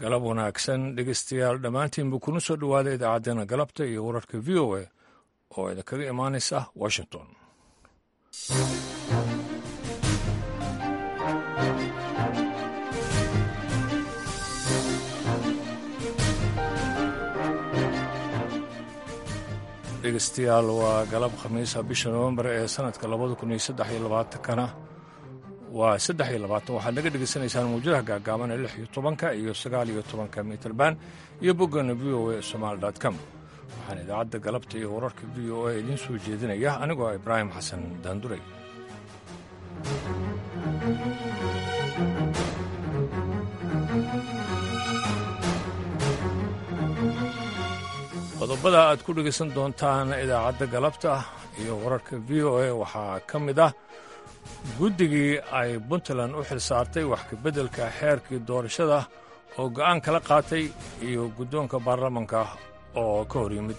galab wanaagsan dhegeystayaal dhammaantiinba kuna soo dhowaada idaacaddeenna galabta iyo wararka v o a oo idinkaga imaanaysa washington dhegeystayaal waa galab khamiisa bisha nowembar ee sanadka labada kun iyo saddex iyo labaatankana waa saddex iyo labaatan waxaad naga dhegeysanaysaan mawjadaha gaagaaban ee lix iyo tobanka iyo sagaal iyo tobanka mitrban iyo boggana v o a somaali dot com waxaan idaacadda galabta iyo wararka v o a idiin soo jeedinaya anigoo ah ibraahim xasan daanduray qodobada aad ku dhegaysan doontaan idaacadda galabta iyo wararka v o a waxaa ka mid ah guddigii ay puntland u xil saartay wax kabeddelka xeerkii doorashada oo go'aan kala qaatay iyo guddoonka baarlamanka oo ka hor yimid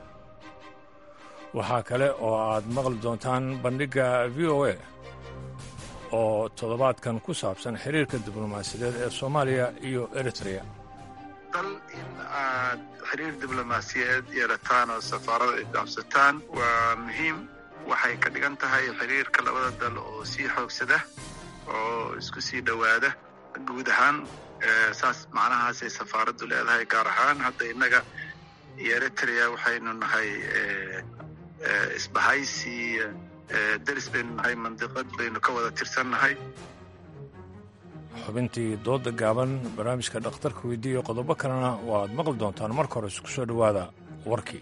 waxaa kale oo aad maqli doontaan bandhigga v o a oo toddobaadkan ku saabsan xiriirka diblomaasiyadeed ee soomaaliya iyo eritrea dal in aad xiriir diblomaasiyadeed yeelataan oo safaarada ay dhaafsataan waa muhiim waxay ka dhigan tahay xiriirka labada dal oo sii xoogsada oo isku sii dhowaada guud ahaan saas macnahaasay safaaraddu leedahay gaar ahaan hadda innaga iyo eritrea waxaynu nahay isbahaysi deris baynu nahay mandiqad baynu ka wada tirsannahay xubintii dooda gaaban barnaamijka dhakhtarka weydiiya qodobo kalena waaad maqli doontaan marka hore isku soo dhowaada warkii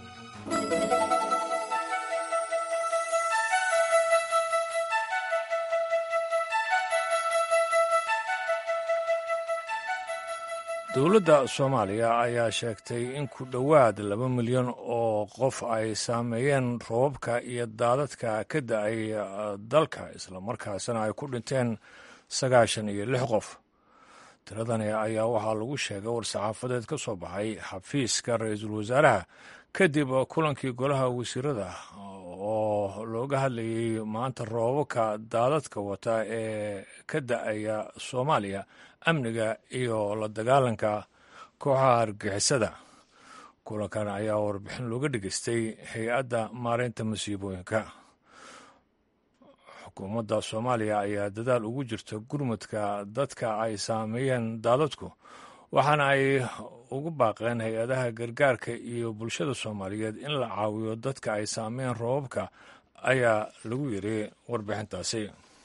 dowladda soomaaliya ayaa sheegtay in ku dhowaad laba milyan oo qof ay saameeyeen roobabka iyo daadadka ka da-ay dalka islamarkaasina ay ku dhinteen sagaashan iyo lix qof tiradani ayaa waxaa lagu sheegay war-saxaafadeed ka soo baxay xafiiska ra-iisul wasaaraha kadib kulankii golaha wasiirada oo looga hadlayay maanta roobabka daadadka wata ee ka da-aya soomaaliya amniga iyo la dagaalanka kooxaha argixisada kulankan ayaa warbixin looga dhegeystay hay-adda maareynta masiibooyinka xukuumadda soomaaliya ayaa dadaal ugu jirta gurmudka dadka ay saameeyeen daadadku waxaana ay ugu baaqeen hay-adaha gargaarka iyo bulshada soomaaliyeed in la caawiyo dadka ay saameeyeen roobabka ayaa lagu yiri warbixintaasi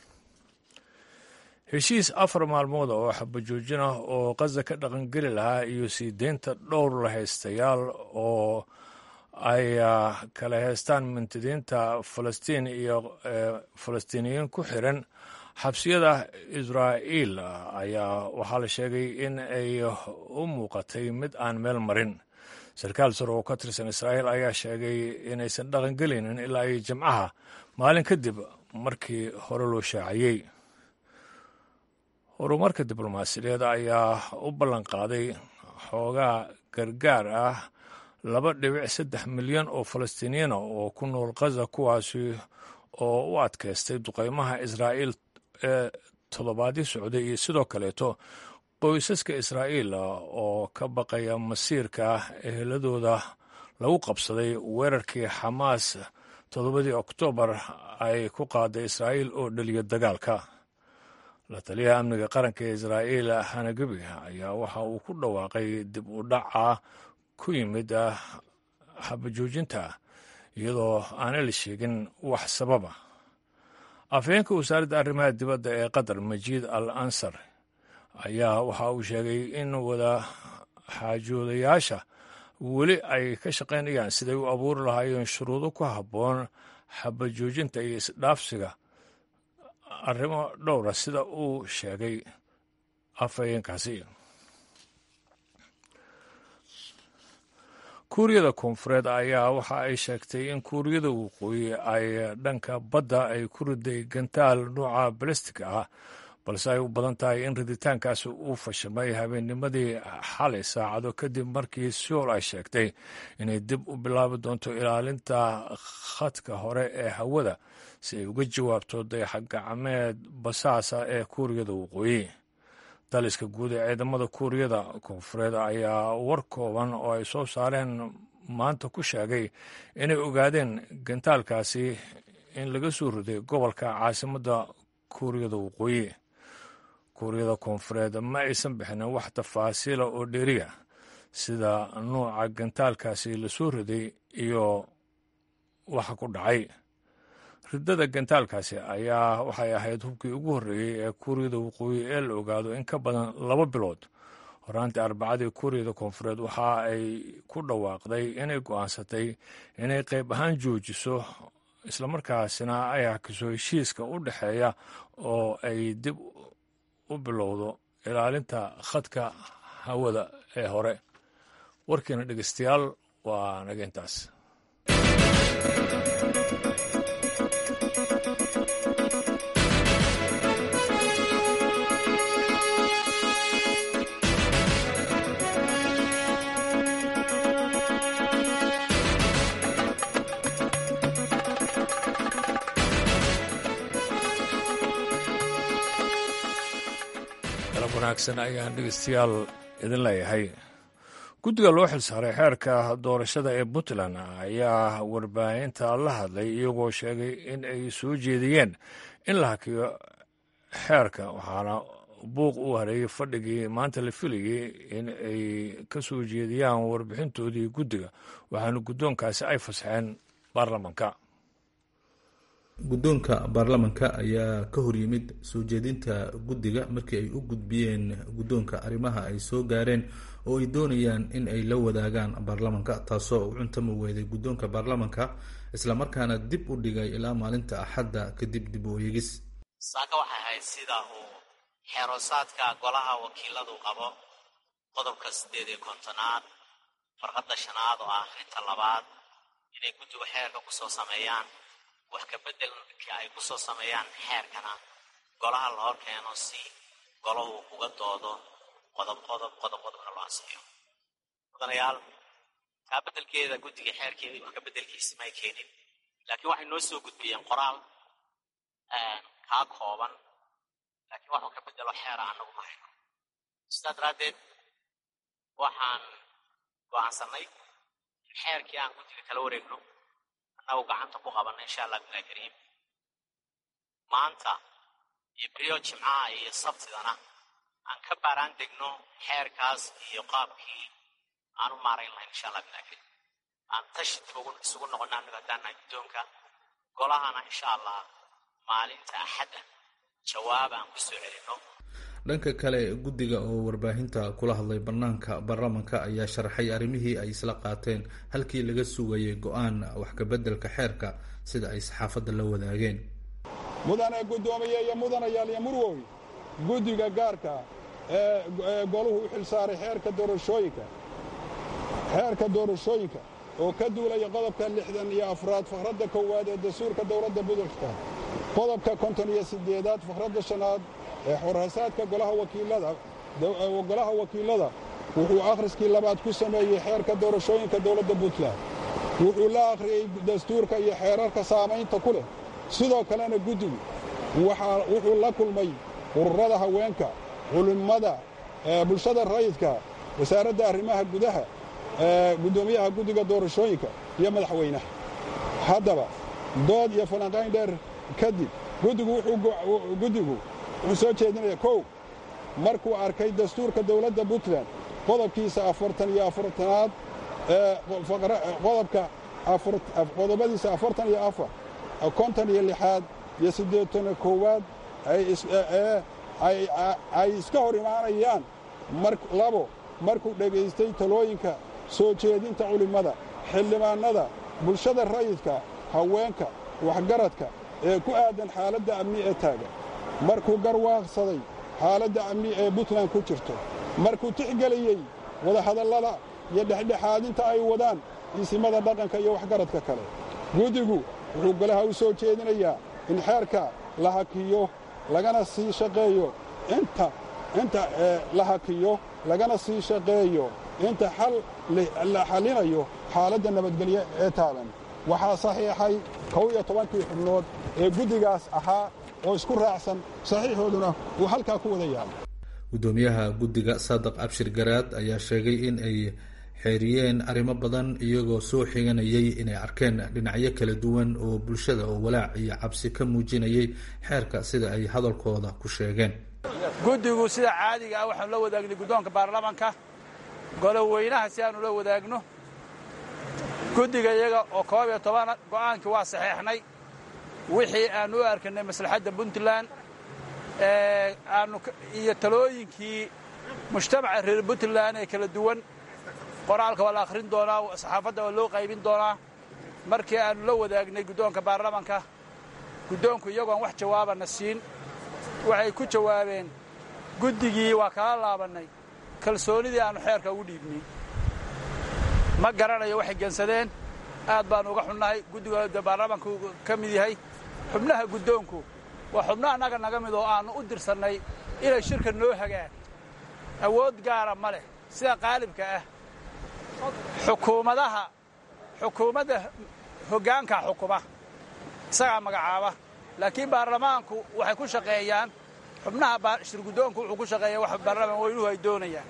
heshiis afar maalmood oo xabajoojin ah oo qaza ka dhaqangeli lahaa iyo sii deynta dhowr lahaystayaal oo ay kala heystaan mintidiinta falastiin iyo falastiiniyiin ku xiran xabsiyada israa'iil ayaa waxaa la sheegay in ay u muuqatay mid aan meel marin sarkaal sare oo ka tirsan israa'iil ayaa sheegay inaysan dhaqangelaynin ilaa ay jimcaha maalin kadib markii hore loo shaaciyey horumarka diblomaasiyadeed ayaa u ballan qaaday xoogaa gargaar ah laba dhibic saddex milyan oo falastiiniyiina oo ku nool khaza kuwaasi oo u adkaystay duqeymaha israa'iil ee toddobaadii socday iyo sidoo kaleeto qoysaska israa'iil oo ka baqaya masiirka eheladooda lagu qabsaday weerarkii xamaas toddobadii oktoobar ay ku qaaday israa'iil oo dheliya dagaalka la taliyaha amniga qaranka ee israa'iil hanagebi ayaa waxa uu ku dhawaaqay dib u dhaca ku yimid xabajoojinta iyadoo aana la sheegin wax sababa afhayeenka wasaaradda arrimaha dibadda ee qatar majiid al ansar ayaa waxa uu sheegay in wada xaajoodayaasha weli ay ka shaqaynayaan siday u abuuri lahaayeen shuruudo ku habboon xabajoojinta iyo isdhaafsiga arrimo dhowra sida uu sheegay afhayeenkaasi kuuriyada koonfureed ayaa waxa ay sheegtay in kuuriyada waqooyi ay dhanka badda ay ku riday gantaal nuuca balestig ah balse ay u badan tahay in riditaankaasi uu fashamay habeennimadii xalay saacado kadib markii sool ay sheegtay inay dib u bilaabi doonto ilaalinta khadka hore ee hawada si ay uga jawaabto dayaxgacmeed basaasa ee kuuriyada waqooyi daliska guud ee ciidamada kuuriyada koonfureed ayaa war kooban oo ay soo saareen maanta ku sheegay inay ogaadeen gantaalkaasi in laga soo riday gobolka caasimadda kuuriyada waqooyi kuuriyada koonfureed ma aysan bixinin wax tafaasiila oo dheeriya sida nuuca gantaalkaasi la soo riday iyo waxa ku dhacay ridada gantaalkaasi ayaa waxay ahayd hubkii ugu horreeyey ee kuuriyada waqooyi ee la ogaado in ka badan laba bilood horaantii arbacadii kuuriyada koonfureed waxa ay ku dhawaaqday inay go'aansatay inay qayb ahaan joojiso islamarkaasina ay hakiso heshiiska u dhexeeya oo ay dib u bilowdo ilaalinta khadka hawada ee hore warkiina dhegeystayaal waa naga intaas wanaagsan ayaan dhegeystayaal idin leeyahay guddiga loo xilsaaray xeerka doorashada ee puntland ayaa warbaahinta la hadlay iyagoo sheegay in ay soo jeediyeen in la hakiyo xeerka waxaana buuq u hareeyey fadhigii maanta la filayey in ay ka soo jeediyaan warbixintoodii guddiga waxaana guddoonkaasi ay fasaxeen baarlamanka guddoonka baarlamanka ayaa ka horyimid soo jeedinta guddiga markii ay u gudbiyeen guddoonka arrimaha ay soo gaareen oo ay doonayaan in ay la wadaagaan baarlamanka taasoo u cuntami weyday guddoonka baarlamanka islamarkaana dib u dhigay ilaa maalinta axadda kadib dib u eegis saaka waxay ahayd sida uu xeeroosaadka golaha wakiiladu qabo qodobka siddeed iyo kontonaad farqadda shanaad oo ah rinta labaad inay guddigu xeerka kusoo sameeyaan wax ka beddelka ay ku soo sameeyaan xeerkana golaha la hor keeno si golahu uga doodo qodob qodob qodob qodobna loo ansixiyo mudanayaal kaa beddelkeeda guddiga xeerkeedii wax ka beddelkiisi may keenin laakiin waxay noo soo gudbiyeen qoraal kaa kooban laakiin waxuu ka beddelo xeera annagu ma hayno sidaa daraaddeed waxaan go'aansannay in xeerkii aan guddiga kala wareegno annagu gacanta ku qabanna insha allah bilahi kariim maanta iyo beriyo jimcaha iyo sabtidana aan ka baaraan degno xeerkaas iyo qaabkii aan u maarayn lahayn insha allah bilahi kariim aan tashi toogu isugu noqonna annagu haddaanahay guddoonka golahana insha allah maalinta axadda jawaab aan ku soo celinno dhanka kale guddiga oo warbaahinta kula hadlay bannaanka baarlamanka ayaa sharaxay arrimihii ay isla qaateen halkii laga sugayay go-aan wax kabeddelka xeerka sida ay saxaafadda la wadaageen mudane guddoomiye iyo mudanayaal iyo murwoy guddiga gaarka ee goluhu u xilsaaray xeerka doorashooyinka xeerka doorashooyinka oo ka duulaya qodobka lixdan iyo afraad fakradda koowaad ee dastuurka dowladda budurka qodobka konton iyo siddeedaad fakradda shanaad ee xorhasaadka golaha wakiilada golaha wakiilada wuxuu akhriskii labaad ku sameeyey xeerka doorashooyinka dowladda puntland wuxuu la akhriyey dastuurka iyo xeerarka saamaynta ku leh sidoo kalena guddigu wuxuu la kulmay ururada haweenka culimmada bulshada rayidka wasaaradda arrimaha gudaha guddoomiyaha guddiga doorashooyinka iyo madaxweynaha haddaba dood iyo falanqayn dheer kadib guddigu wuxuu soo jeedinaya kow markuu arkay dastuurka dowladda puntland qodobkiisa afartan iyo afartanaad qodobka qodobadiisa afartan iyo afar konton iyo lixaad iyo siddeetano koowaad ay iska hor imaanayaan labo markuu dhegaystay talooyinka soo jeedinta culimmada xildhibaannada bulshada rayidka haweenka waxgaradka ee ku aadan xaaladda amni ee taagan markuu garwaaqsaday xaaladda amni ee puntland ku jirto markuu tixgeliyey wadahadallada iyo dhexdhexaadinta ay wadaan iisimada dhaqanka iyo waxgaradka kale guddigu wuxuu golaha u soo jeedinayaa in xeerka la hakiyo lagana sii shaqeeyo inta inta la hakiyo lagana sii shaqeeyo inta xal la xallinayo xaaladda nabadgelyo ee taagan waxaa saxiixay kow iyo tobankii xubnood ee guddigaas ahaa oo isku raacsan saxiixooduna uu halkaa ku wada yaala guddoomiyaha guddiga saadiq abshir garaad ayaa sheegay in ay xeeriyeen arrimo badan iyagoo soo xiganayay inay arkeen dhinacyo kala duwan oo bulshada oo walaac iyo cabsi ka muujinayay xeerka sida ay hadalkooda ku sheegeen guddigu sida caadiga ah waxaanu la wadaagnay guddoonka baarlamanka goloweynaha si aanu la wadaagno guddiga iyaga oo koob iyo toban go'aankii waa saxeexnay wixii aanu u arkanay maslaxadda puntland aanu iyo talooyinkii mujtamaca reer puntland ee kala duwan qoraalka waa la akhrin doonaa saxaafadda waa loo qaybin doonaa markii aanu la wadaagnay guddoonka baarlamanka guddoonku iyagoon wax jawaabana siin waxay ku jawaabeen guddigii waa kala laabannay kalsoonidii aannu xeerka ugu dhiibnay ma garanayo waxay gensadeen aad baannu uga xunnahay guddiga baarlamanku ka mid yahay xubnaha guddoonku waa xubno annaga naga mid oo aannu u dirsannay inay shirka noo hagaan awood gaara ma leh sida qaalibka ah xukuumadaha xukuumadda hoggaanka xukuma isagaa magacaaba laakiin baarlamaanku waxay ku shaqeeyaan xubnaha shirguddoonku wuxuu ku shaqeeya wax baarlamaan weynuhu ay doonayaan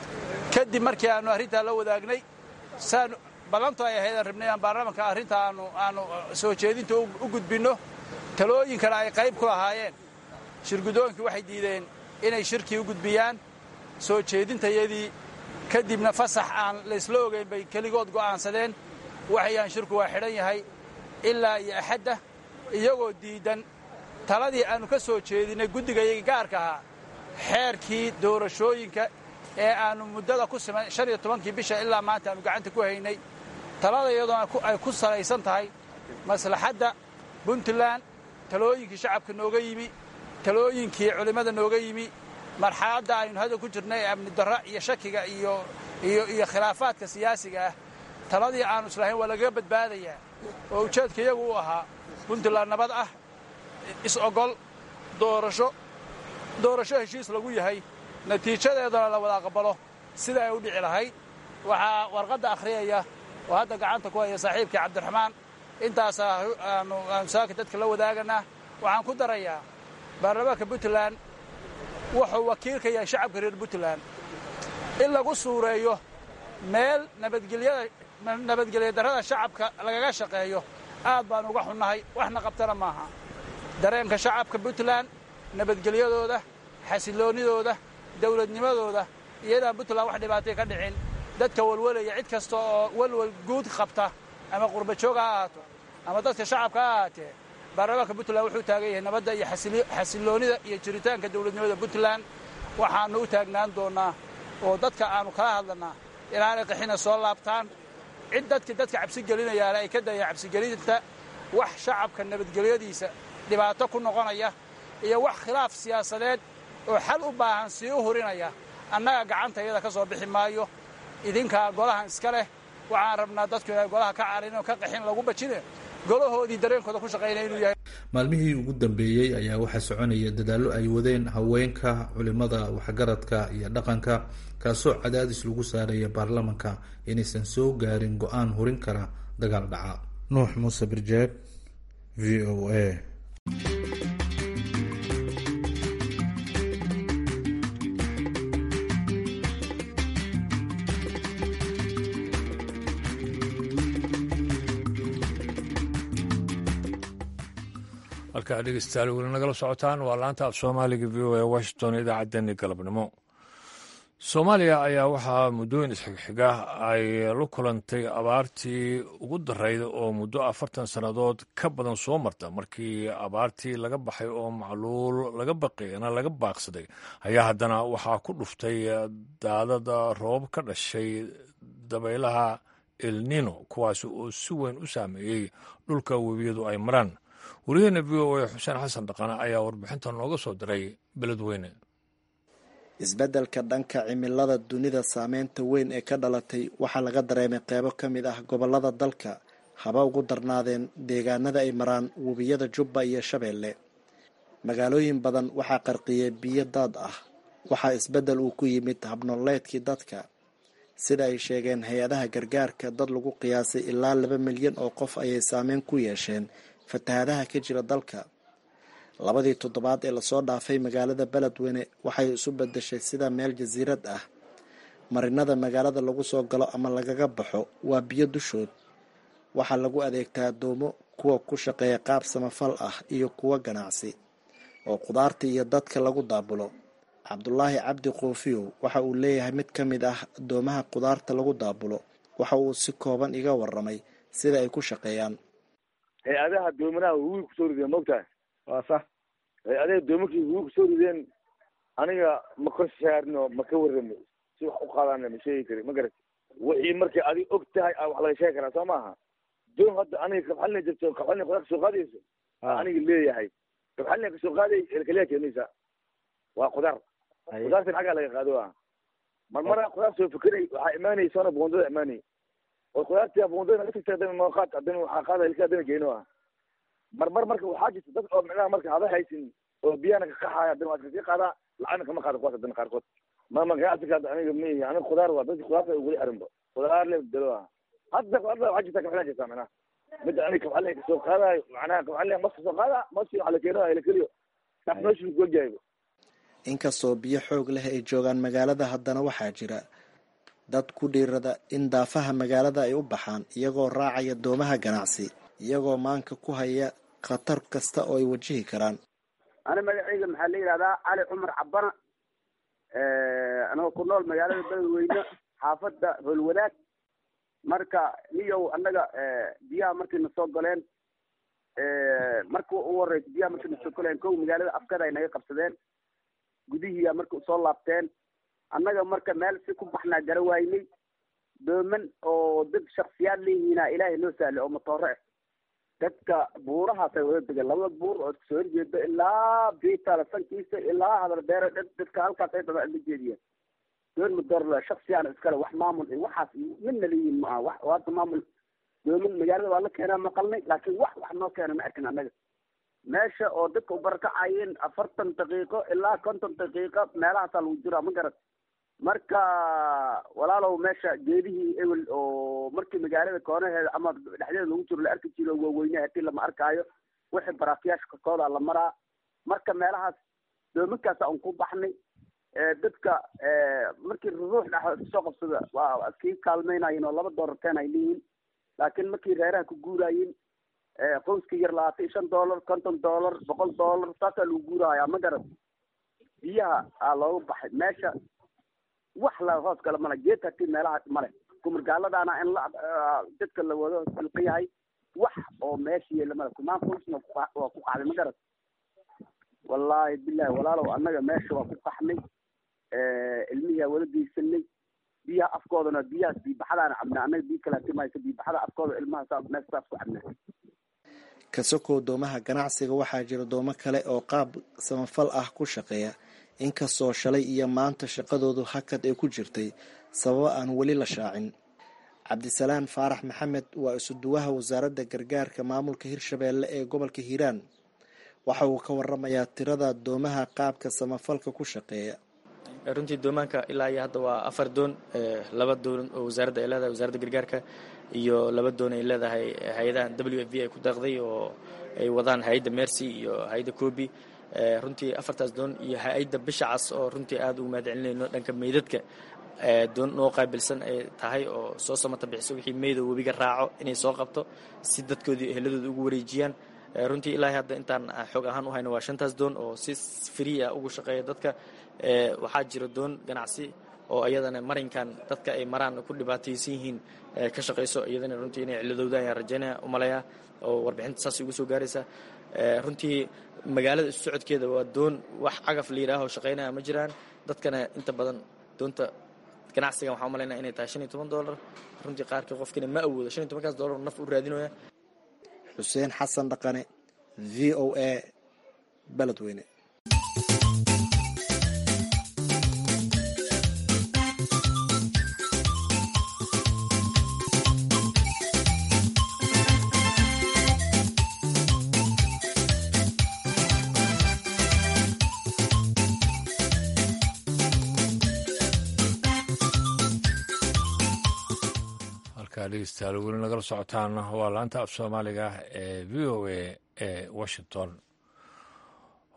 kadib markii aannu arrintaa la wadaagnay saan ballantu ay ahayd aan rabnay aan baarlamanka arrinta aanu aanu soo jeedinta u gudbinno talooyinkana ay qayb ku lahaayeen shirguddoonkii waxay diideen inay shirkii u gudbiyaan soo jeedintayadii kadibna fasax aan laysla ogayn bay keligood go'aansadeen waxayaan shirku waa xidhan yahay ilaa iyo axadda iyagoo diiddan taladii aannu ka soo jeedinnay guddigayaga gaarka ahaa xeerkii doorashooyinka ee aannu muddada ku siman shan iyo tobankii bisha ilaa maanta aannu gacanta ku haynay talada iyadoona ay ku salaysan tahay maslaxadda puntland talooyinkii shacabka nooga yimi talooyinkii culimmada nooga yimi marxaladda aynu hadda ku jirnay ee amni darra iyo shakiga iyo iyo iyo khilaafaadka siyaasiga ah taladii aannu islahayn waa lagaga badbaadayaa oo ujeedka iyagu u ahaa puntland nabad ah is-ogol doorasho doorasho heshiis lagu yahay natiijadeedana la wada aqbalo sida ay u dhici lahayd waxaa warqadda akhriyaya oo hadda gacanta ku haya saaxiibkii cabdiraxmaan intaasaa aanu aanu saaka dadka la wadaaganaa waxaan ku darayaa baarlamaanka puntland wuxuu wakiil ka yahay shacabka reer puntland in lagu suureeyo meel nabadgelyada nabadgelya darrada shacabka lagaga shaqeeyo aad baan uga xunnahay waxna qabtana maaha dareenka shacabka puntland nabadgelyadooda xasiloonnidooda dawladnimadooda iyadaan puntland wax dhibaatay ka dhicin dadka walwalaya cid kasta oo walwal guud qabta ama qurbajoog ha ahaato ama dadka shacabka ha ahaatee baarlamaanka puntland wuxuu taagan yahay nabadda iyo xasiloonnida iyo jiritaanka dawladnimada puntland waxaannu u taagnaan doonnaa oo dadka aannu kala hadlannaa inaanay qaxina soo laabtaan cid dadki dadka cabsigelinayaana ay ka dayaan cabsigelinta wax shacabka nabadgelyadiisa dhibaato ku noqonaya iyo wax khilaaf siyaasadeed oo xal u baahan sii u hurinaya annaga gacanta iyada ka soo bixi maayo idinkaa golahan iska leh waxaan rabnaa dadku inay golaha ka carin oo ka qaxin lagu bajine golahoodii dareenkooda ku shaqaynaya inuu yahay maalmihii ugu dambeeyey ayaa waxaa soconaya dadaallo ay wadeen haweenka culimada waxgaradka iyo dhaqanka kaasoo cadaadis lagu saaraya baarlamanka inaysan soo gaarin go-aan hurin kara dagaal dhaca nuux muuse birjeeb v o a halkaa dhegeystayaal weli nagala socotaan waa laanta af soomaaliga v o a washington idaacaddeenii galabnimo soomaaliya ayaa waxaa muddooyin isxigxiga ay la kulantay abaartii ugu darayd oo muddo afartan sannadood ka badan soo marta markii abaartii laga baxay oo macluul laga baqiyana laga baaqsaday ayaa haddana waxaa ku dhuftay daadada roobab ka dhashay dabaylaha elnino kuwaas oo si weyn u saameeyey dhulka webiyadu ay maraan wariyaheena v o a xuseen xasan dhaqane ayaa warbixinta nooga soo diray beledweyne isbeddelka dhanka cimilada dunida saameynta weyn ee ka dhalatay waxaa laga dareemay qeybo ka mid ah gobollada dalka haba ugu darnaadeen deegaanada ay maraan webiyada jubba iyo shabeelle magaalooyin badan waxaa qarqiyey biyo daad ah waxaa isbeddel uu ku yimid habnoleedkii dadka sida ay sheegeen hay-adaha gargaarka dad lagu qiyaasay ilaa laba milyan oo qof ayay saameyn ku yeesheen fatahaadaha ka jira dalka labadii toddobaad ee lasoo dhaafay magaalada beledweyne waxay isu bedeshay sida meel jasiirad ah marinada magaalada lagu soo galo ama lagaga baxo waa biyo dushood waxaa lagu adeegtaa doomo kuwa ku shaqeeya qaab samafal ah iyo kuwa ganacsi oo qudaarta iyo dadka lagu daabulo cabdulaahi cabdi koofiyow waxa uu leeyahay mid ka mid ah doomaha qudaarta lagu daabulo waxa uu si kooban iga waramay sida ay ku shaqeeyaan hay-adaha doomanaha huwi kusoo rideen mogtahay waa sax hay-adaha doomankii huwi kusoo rideen aniga ma ka saarno ma ka warrami si wax u qaadana ma sheegi kari ma garat wixii markay adig og tahay a wax laga sheegi karaa soo maaha doon hadda aniga kabxalina jirto kabxalina qudaar kasoo qaadayso aniga leeyahay kabxalina kasoo qaaday kaliya keenaysa waa qudaar qudaartan xaggaa laga qaado ah mar mara qudaar soo fekeray waxaa imaanaysoona buundada imaanay oo qudaartii buundada naga tagtay hadana noo qaad hadana waxaa qaada ilka hadana geeno ah mar mar marka waxaa jirta dad oo micnaha marka hada haysin oo biyahana ka qaxaaya hadana waa kasii qaadaa lacagna kama qaado kuwaas hadana qaarkood ma ma ganacsiga hadda aniga mihi aniga qudaar waa dadki qudaarta ugula xirinba qudaar le dalo ah hadda qudaarta waxaa jirta kabxalina jirta micnaha midda aniga kabxalina kasoo qaadayo macnaha kabxalina mas kasoo qaada maski waxa la keeno la keliyo meeshu kuwajahayba inkastoo biyo xoog leh ay joogaan magaalada haddana waxaa jira dad ku dhiirada in daafaha magaalada ay u baxaan iyagoo raacaya doomaha ganacsi iyagoo maanka ku haya khatar kasta oo ay wajihi karaan ana magacayga maxaa la yidhahdaa cali cumar cabana anagoo ku nool magaalada beledweyne xaafadda howlwadaag marka niyow annaga biyaha markay na soo galeen marka u horeysa biyaha markay na soo galeen kow magaalada afkada ay naga qabsadeen gudihiiya marka usoo laabteen annaga marka meel si ku baxnaa gara waynay dooman oo dad shaksiyaad leeyihiina ilaahay noo sahlay oo matoore ah dadka buurahaasay wada degeen labada buur oo soo horjeeda ilaa biitala sankiisa ilaa hadal beere dad dadka halkaas ay daba la jeediyeen doon madoorle shaksiyaana iskale wax maamul iyo waxaas midna leeyihin ma aha wax hadda maamul dooman magaalada waa la keenaa maqalnay laakiin wax wax noo keena ma arkin annaga meesha oo dadka u barakacayeen afartan daqiiqo ilaa konton daqiiqo meelahaasaa lagu jiraa ma garat marka walaalow meesha geedihii ewel oo markii magaalada koonaheeda ama dhexdeeda lagu jiro la arki jiro waaweyne hadii lama arkaayo wixii baraafiyaasha korkooda la maraa marka meelahaas doominkaasa un ku baxnay dadka markii ruux dhex iskusoo qabsada waa iskii kaalmeynayen oo laba doolarteen ay leeyihin laakiin markii reeraha ku guuraayeen qoyska yar labaatan iyo shan dollar konton dollar boqol dollar saasaa lagu guurahayaa ma garat biyaha aa looga baxay meesha wax la hoos kale male geed hatii meelaha male kumargaaladaana in la dadka la wado silqa yahay wax oo meesha yeela male kumaan qoysna waa ku qacday ma garat wallaahi bilahi walaalow annaga meesha waa ku qaxnay ilmihiaa wala geysanay biyaha afkoodana biyahaas biibaxadaana cabnaa annaga biyo kala timaysa biibaxada afkooda ilmaha saa meesha saas ku cabnaa kasakoo doomaha ganacsiga waxaa jira doomo kale oo qaab samafal ah ku shaqeeya inkastoo shalay iyo maanta shaqadoodu hakad ay ku jirtay sababo aan weli la shaacin cabdisalaan faarax maxamed waa isuduwaha wasaaradda gargaarka maamulka hirshabeelle ee gobolka hiiraan waxa uu ka waramayaa tirada doomaha qaabka samafalka ku shaqeeya runtii doomaanka ilaa iyo hadda waa afar doon laba doon oo wasaaradda ay leedahay wasaaradda gargaarka iyo laba doon ay leedahay hay-adahan w f v ay ku daaqday oo ay wadaan hay-adda mercy iyo hay-adda cobi runtii afartaas doon iyo hay-adda bisha cas oo runtii aada ugu mahad celinayno dhanka meydadka doon noo qaabilsan ay tahay oo soo samata bixiso wixii meydoo webiga raaco inay soo qabto si dadkoodii eheladooda ugu wareejiyaan runtii ilaahay hadda intaan xoog ahaan u hayno waa shantaas doon oo si free ah ugu shaqeeya dadka waxaa jira doon ganacsi oo iyadana marinkan dadka ay maraan ku dhibaataysan yihiin ka shaqayso iyadana runtii inay ciladooda ayaan rajaynaya umaleeyaa oo warbixinta saas ugu soo gaaraysa runtii magaalada isu socodkeeda waa doon wax cagaf la yidhaaho shaqaynaya ma jiraan dadkana inta badan doonta ganacsigan waxaa umalaynaya inay tahay shan iyo toban dollar runtii qaarkii qofkina ma awoodo shan iyo tobankaas dollar naf u raadinaya xuseen xasan dhaqane v o a beledweyne dhegeystayaal weli nagala socotaan waa laanta af soomaaliga ee v o a ee washington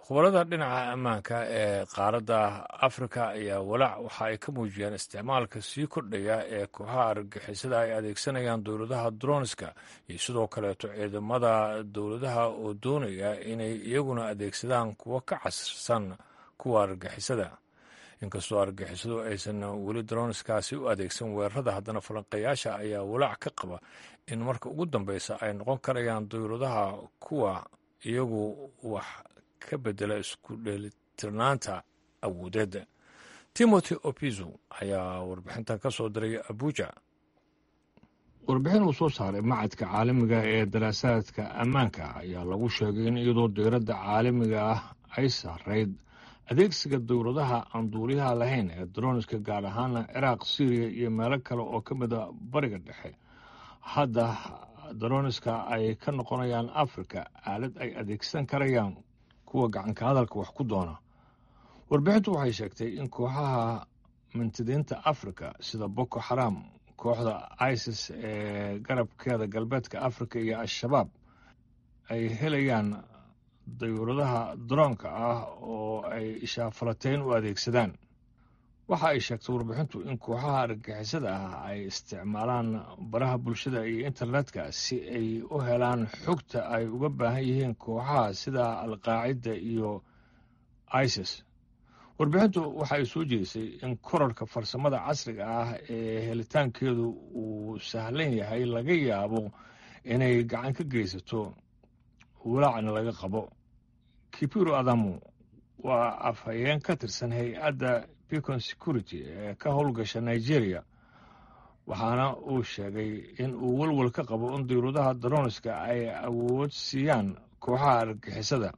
khubarada dhinaca ammaanka ee qaaradda afrika ayaa walaac waxa ay ka muujiyeen isticmaalka sii kordhaya ee kooxaha argagixisada ay adeegsanayaan dowladaha dronska iyo sidoo kaleeto ciidamada dowladaha oo doonaya inay iyaguna adeegsadaan kuwo ka casirsan kuwa argagixisada inkastoo argagixisadu aysan weli dronskaasi u adeegsan weerarada haddana falanqeeyaasha ayaa walaac ka qaba in marka ugu dambeysa ay noqon karayaan dowladaha kuwa iyagu wax ka bedela isku dheelitirnaanta awoodeed timothy opizo ayaa warbixintan ka soo diray abuja warbixin uu soo saaray macadka caalamiga ee daraasaadka ammaanka ayaa lagu sheegay in iyadoo diiradda caalamiga ah ay saarayd adeegsiga dowladaha aan duuliyaha lahayn ee droniska gaar ahaana ciraaq syriya iyo meelo kale oo ka mid a bariga dhexe hadda droniska ay ka noqonayaan afrika aalad ay adeegsan karayaan kuwa gacanka hadalka wax ku doona warbixintu waxay sheegtay in kooxaha mintidiinta afrika sida boko xaram kooxda isis ee garabkeeda galbeedka afrika iyo al-shabaab ay helayaan dayuuradaha daroonka ah oo ay ishaafalateyn u adeegsadaan waxa ay sheegtay warbixintu in kooxaha argagixisada ah ay isticmaalaan baraha bulshada iyo internetka si ay u helaan xogta ay uga baahan yihiin kooxaha sida alqaacida iyo isis warbixintu waxa ay soo jeedisay in korarka farsamada casriga ah ee helitaankeedu uu sahlan yahay laga yaabo inay gacan ka geysato walaacna laga qabo kipiro adamu waa afhayeen ka tirsan hay-adda bicon security ee ka howlgasha nigeria waxaana uu sheegay in uu walwal ka qabo in diyuuradaha daroniska ay awood siiyaan kooxaha argagixisada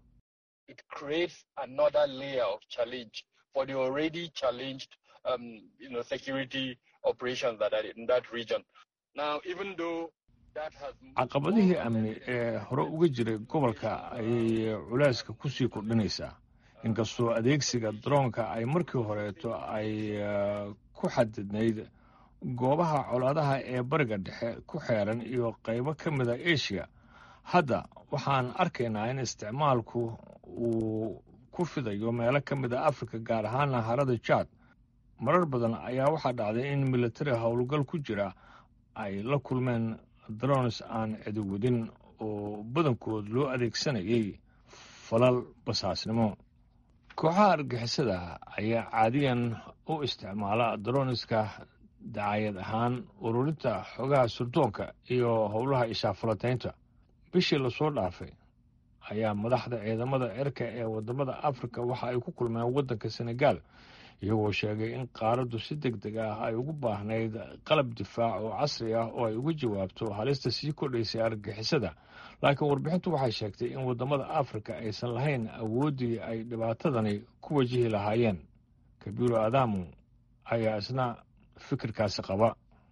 for the already challenged um, you know, security operations that are in that region. Now, even though that has caqabadihii amni ee hore uga jiray gobolka ayay culeyska kusii kordhinaysaa inkastoo adeegsiga daroonka ay markii horeeto ay ku xadidnayd goobaha colaadaha ee bariga dhexe ku xeeran iyo qaybo ka mida asia hadda waxaan arkaynaa in isticmaalku uu ku fidayo meelo ka mid a afrika gaar ahaana harada jaad marar badan ayaa waxaa dhacday in militari howlgal ku jira ay la kulmeen drones aan cidiwadin oo badankood loo adeegsanayay falal basaasnimo kooxaha argixisada ayaa caadiyan u isticmaala droniska dacayad ahaan ururinta xogaha surdoonka iyo howlaha ishaafalataynta bishii lasoo dhaafay ayaa madaxda ciidamada cirka ee wadamada afrika waxa ay ku kulmeen waddanka senegal iyagoo sheegay in qaaraddu si deg deg ah ay ugu baahnayd qalab difaac oo casri ah oo ay uga jawaabto halista sii kordhaysay argagixisada laakiin warbixintu waxay sheegtay in wadamada afrika aysan lahayn awooddii ay dhibaatadani ku wajihi lahaayeen kabiiro adamu ayaa isna fikirkaasi qaba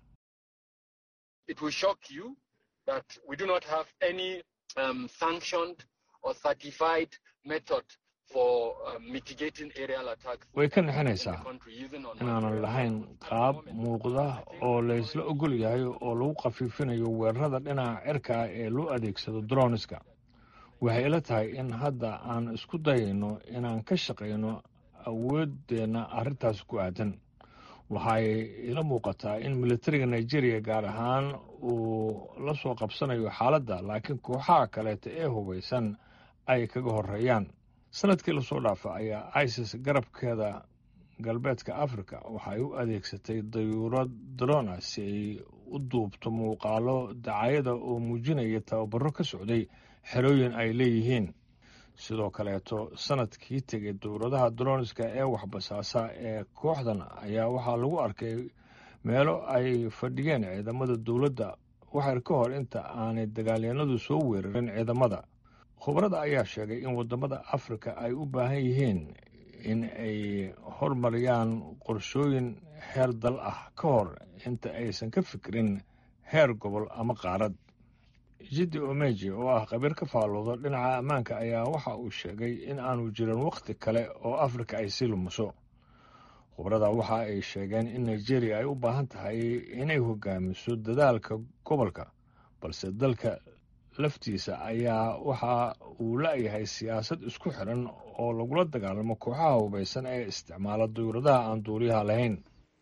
um, sanctioned or certified method for um, mitigating aerial attacks. way ka nixinaysaa inaanan lahayn qaab muuqda oo laysla ogol yahay oo lagu khafiifinayo weerarada dhinaca cirka ah ee loo adeegsado droniska waxay ila tahay in hadda aan isku dayayno inaan ka shaqayno awooddeenna arrintaas ku aadan waxay ila muuqataa in militariga nigeria gaar ahaan uu la soo qabsanayo xaaladda laakiin kooxaha kaleeta ee hubaysan ay kaga horeeyaan sanadkii lasoo dhaafa ayaa isis garabkeeda galbeedka africa waxay u adeegsatay dayuurad drona si ay u duubto muuqaalo dacayada oo muujinaya tababaro ka socday xerooyin ay leeyihiin sidoo kaleeto sanadkii tegay dowladaha droniska ee waxbasaasa ee kooxdan ayaa waxaa lagu arkay meelo ay fadhiyeen ciidamada dowladda waxyar ka hor inta aanay dagaalyanadu soo weerarin ciidamada khubarada ayaa sheegay in wadamada afrika ay u baahan yihiin in ay hormariyaan qorshooyin heer dal ah ka hor inta aysan ka fikirin heer gobol ama qaarad jiddi omeji oo ah khabiir ka faallooda dhinaca ammaanka ayaa waxa uu sheegay in aanu jirin wakhti kale oo afrika ay sii lumiso khubrada waxa ay sheegeen in nigeria ay u baahan tahay inay hogaamiso dadaalka gobolka balse dalka laftiisa ayaa waxa uu la-yahay siyaasad isku xiran oo lagula dagaalamo kooxaha hubaysan ee isticmaala dawladaha aan duuliyaha lahayn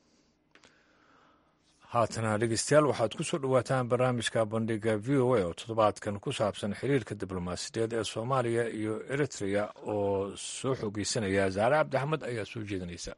haatana dhegeystayaal waxaad ku soo dhowaataan barnaamijka bandhiga v o a oo toddobaadkan ku saabsan xiriirka diblomaasiyadeed ee soomaaliya iyo eritrea oo soo xoogeysanaya zaare cabdi axmed ayaa soo jeedinaysa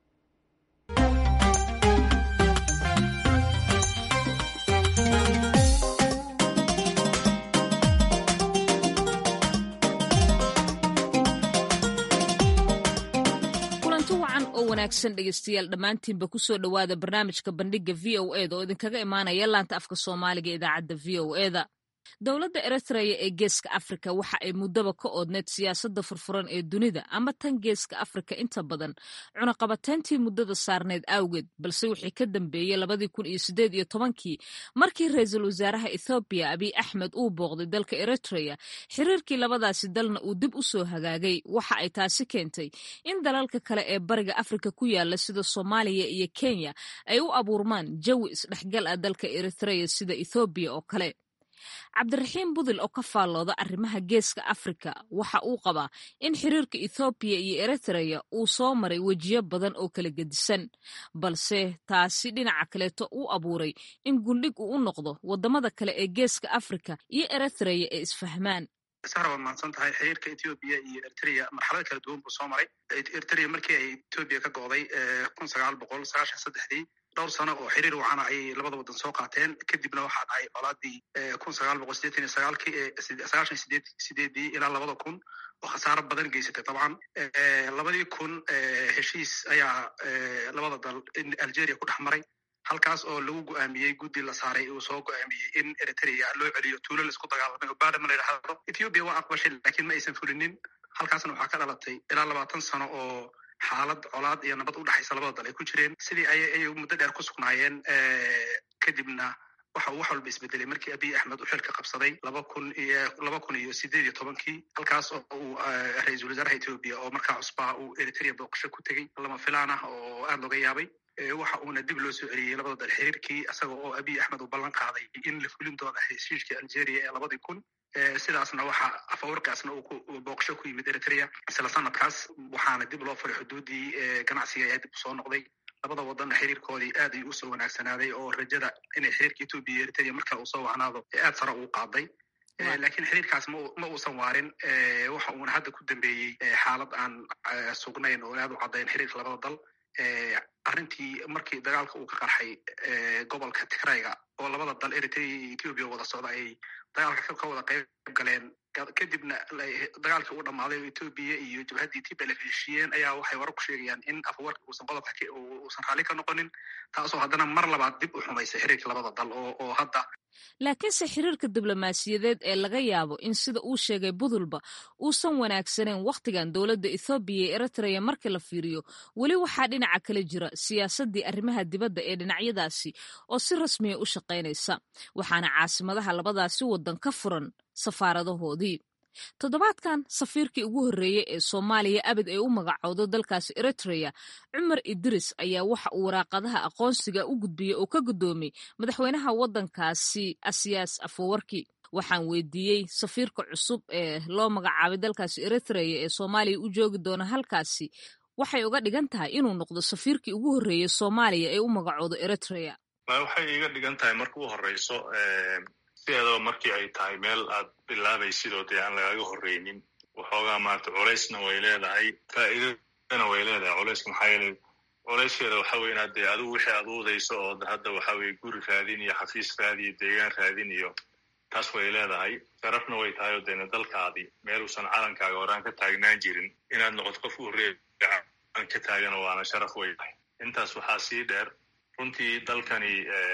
oo wanaagsan dhegeystayaal dhammaantiinba kusoo dhowaada barnaamijka bandhiga v o eda oo idinkaga imaanaya laanta afka soomaaliga idaacadda v o eda dowladda eritreya ee geeska afrika waxa ay muddaba ka oodneyd siyaasadda furfuran ee dunida ama tan geeska afrika inta badan cunaqabateyntii muddada saarneyd awgeed balse wixii ka dambeeyey labadii kun iyo sideed iyo tobankii markii ra-iisul wasaaraha ethoobiya abiy axmed uu booqday dalka eritreya xiriirkii labadaasi dalna uu dib u soo hagaagay waxa ay taasi keentay in dalalka kale ee bariga afrika ku yaala sida soomaaliya iyo kenya ay u abuurmaan jawi isdhexgal ah dalka eritreya sida ethoobiya oo kale cabdiraxiim budil oo ka faallooda arrimaha geeska afrika waxa uu qabaa in xiriirka ethoobiya iyo eritreya uu soo maray wejiyo badan oo kala gedisan balse taasi dhinaca kaleeto uu abuuray in gundhig uu u noqdo waddamada kale ee geeska afrika iyo eritreya ee isfahmaan sara waad mahadsan tahay xiriirka ethoobiya iyo eritrea marxalad kala duwan buu soo maray eritrea markii ay ethoobiya ka go'day kun sagaal boqol sagaashan saddexdii dhowr sano oo xiriir wacana ayay labada waddan soo qaateen kadibna waxaa dhacay colaadii kun sagaal boqol sideetan iyo sagaalkii sagaashan sideed sideedii ilaa labada kun oo khasaaro badan geysatay dabcan labadii kun heshiis ayaa labada dal algeria ku dhex maray halkaas oo lagu go'aamiyey guddi la saaray uu soo go'aamiyey in eritrea loo celiyo tuulo laisku dagaalamay oo badama la yidhaahdo ethoobiya waa aqbashay laakiin ma aysan fulinin halkaasna waxaa ka dhalatay ilaa labaatan sano oo xaalad colaad iyo nabad u dhexaysa labada dal ay ku jireen sidii ay ay muddo dheer ku sugnaayeen kadibna waxa uu wax walba isbedelay markii abiy axmed uu xilka qabsaday laba kun iyo laba kun iyo sideed iyo tobankii halkaas oo uu ra-iisul wasaaraha etoobiya oo markaa cusbaa uu eritrea booqasho ku tegey lama filaan ah oo aada looga yaabay waxa uuna dib loo soo celiyey labada dal xiriirkii isaga oo abiy axmed uu ballan qaaday in la fulin doono heshiishkii algeria ee labadii kun sidaasna waxa afawarkaasna uu booqasho ku yimid eritrea isla sanadkaas waxaana dib loo furay xuduudii ganacsiga ayaa dib usoo noqday labada wadanna xiriirkoodii aad ayuu usoo wanaagsanaaday oo rajada inay xiriirka etoobiya iyo eritrea marka uu soo wacnaado aad sare uu qaaday laakiin xiriirkaas ma uusan waarin waxa uuna hadda ku dambeeyey xaalad aan sugnayn oo aad u caddayn xiriirka labada dal arrintii markii dagaalka uu ka qarxay gobolka tigrayga oo labada dal eritrea iyo ethoobiya wada socda ay dagaalka ka wada qayb galeen kadibna dagaalkii uu dhammaaday oo etoobiya iyo jabhaddii tblf heshiiyeen ayaa waxay warar ku sheegayaan in afawarka uusan qodobka uusan raalli ka noqonin taasoo haddana mar labaad dib u xumaysay xiriirka labada dal oo hadda laakiinse xiriirka diblomaasiyadeed ee laga yaabo in sida uu sheegay budulba uusan wanaagsaneyn wakhtigan dowladda ethoobiya iyo eritreya marka la fiiriyo weli waxaa dhinaca kale jira siyaasaddii arrimaha dibadda ee dhinacyadaasi oo si rasmiya u shaqaynaysa waxaana caasimadaha labadaasi waddan ka furan safaaradahoodii toddobaadkan safiirkii ugu horreeyey ee soomaaliya abid ay u magacowdo dalkaasi eritreya cumar idris ayaa waxa uu waraaqadaha aqoonsiga u gudbiyey oo ka guddoomiyey madaxweynaha waddankaasi asiyaas afowarki waxaan weydiiyey safiirka cusub ee loo magacaabay dalkaasi eritreya ee soomaaliya u joogi doona halkaasi waxay uga dhigan tahay inuu noqdo safiirkii ugu horreeyey soomaaliya ee u magacoodo eritreya waxay iga dhigan tahay marka u horeyso sideedaba markii ay tahay meel aad bilaabaysidoo dee aan lagaga horreynin waxoogaa maarata culaysna way leedahay faa'iidadana way leedahay culayska maxaa yeelay culayskeeda waxa weye inaad dee adigu wixii aad uudayso oo hadda waxa weye guri raadin iyo xafiis raadi iyo deegaan raadin iyo taas way leedahay sharafna way tahay oo deena dalkaadii meel uusan calankaaga horaan ka taagnaan jirin inaad noqoto qof u horreeya calan ka taagana waana sharaf way tahay intaas waxaa sii dheer runtii dalkani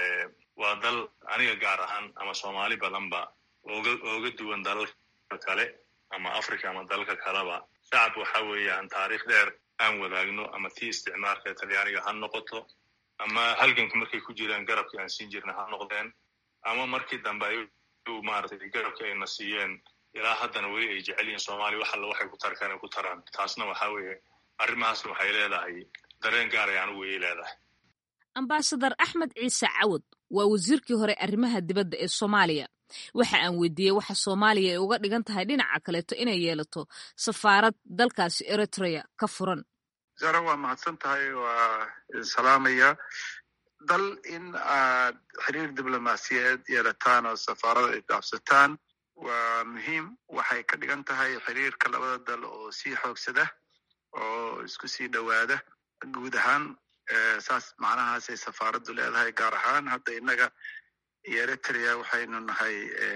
waa dal aniga gaar ahaan ama soomaali badanba oga ooga duwan dalalka kale ama africa ama dalalka kaleba shacab waxa weeyaan taariikh dheer aan wadaagno ama tii isticmaalka talyaaniga ha noqoto ama halganka markay ku jiraan garabkii aan siin jirna ha noqdeen ama markii dambe ay maaragtay garabkii ayna siiyeen ilaa haddana weli ay jecel yihiin soomaaliya wax alla waxay ku tarkaan ay ku taraan taasna waxa weeye arrimahaasna waxay leedahay dareen gaar ay anigu way leedahay ambasadar axmed ciise cawad waa wasiirkii hore arrimaha dibadda ee soomaaliya waxa aan weydiiyey waxa soomaaliya ay uga dhigan tahay dhinaca kaleeto inay yeelato safaarad dalkaasi eritrea ka furan zara waa mahadsan tahay waa idin salaamaya dal in aad xiriir diblomaasiyeed yeelataan oo safaarada ay dhaafsataan waa muhiim waxay ka dhigan tahay xiriirka labada dal oo sii xoogsada oo isku sii dhowaada guud ahaan saas macnahaasay safaaraddu leedahay gaar ahaan hadda innaga iyo eritrea waxaynu nahay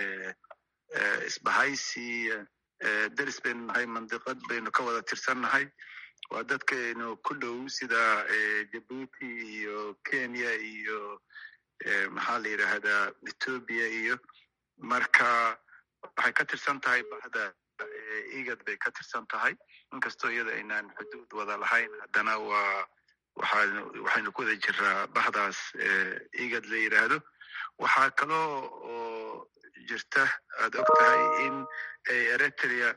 isbahaysi deris baynu nahay mandiqad baynu ka wada tirsannahay waa dadkaynu ku dhow sida jabuuti iyo kenya iyo maxaa la yidhaahdaa ethoobia iyo marka waxay ka tirsan tahay bahda igad bay ka tirsan tahay inkastoo iyada aynaan xuduud wada lahayn haddana waa waxaanu waxaynu ku wada jiraa bahdaas igad la yidhaahdo waxaa kaloo oo jirta aad og tahay in eritrea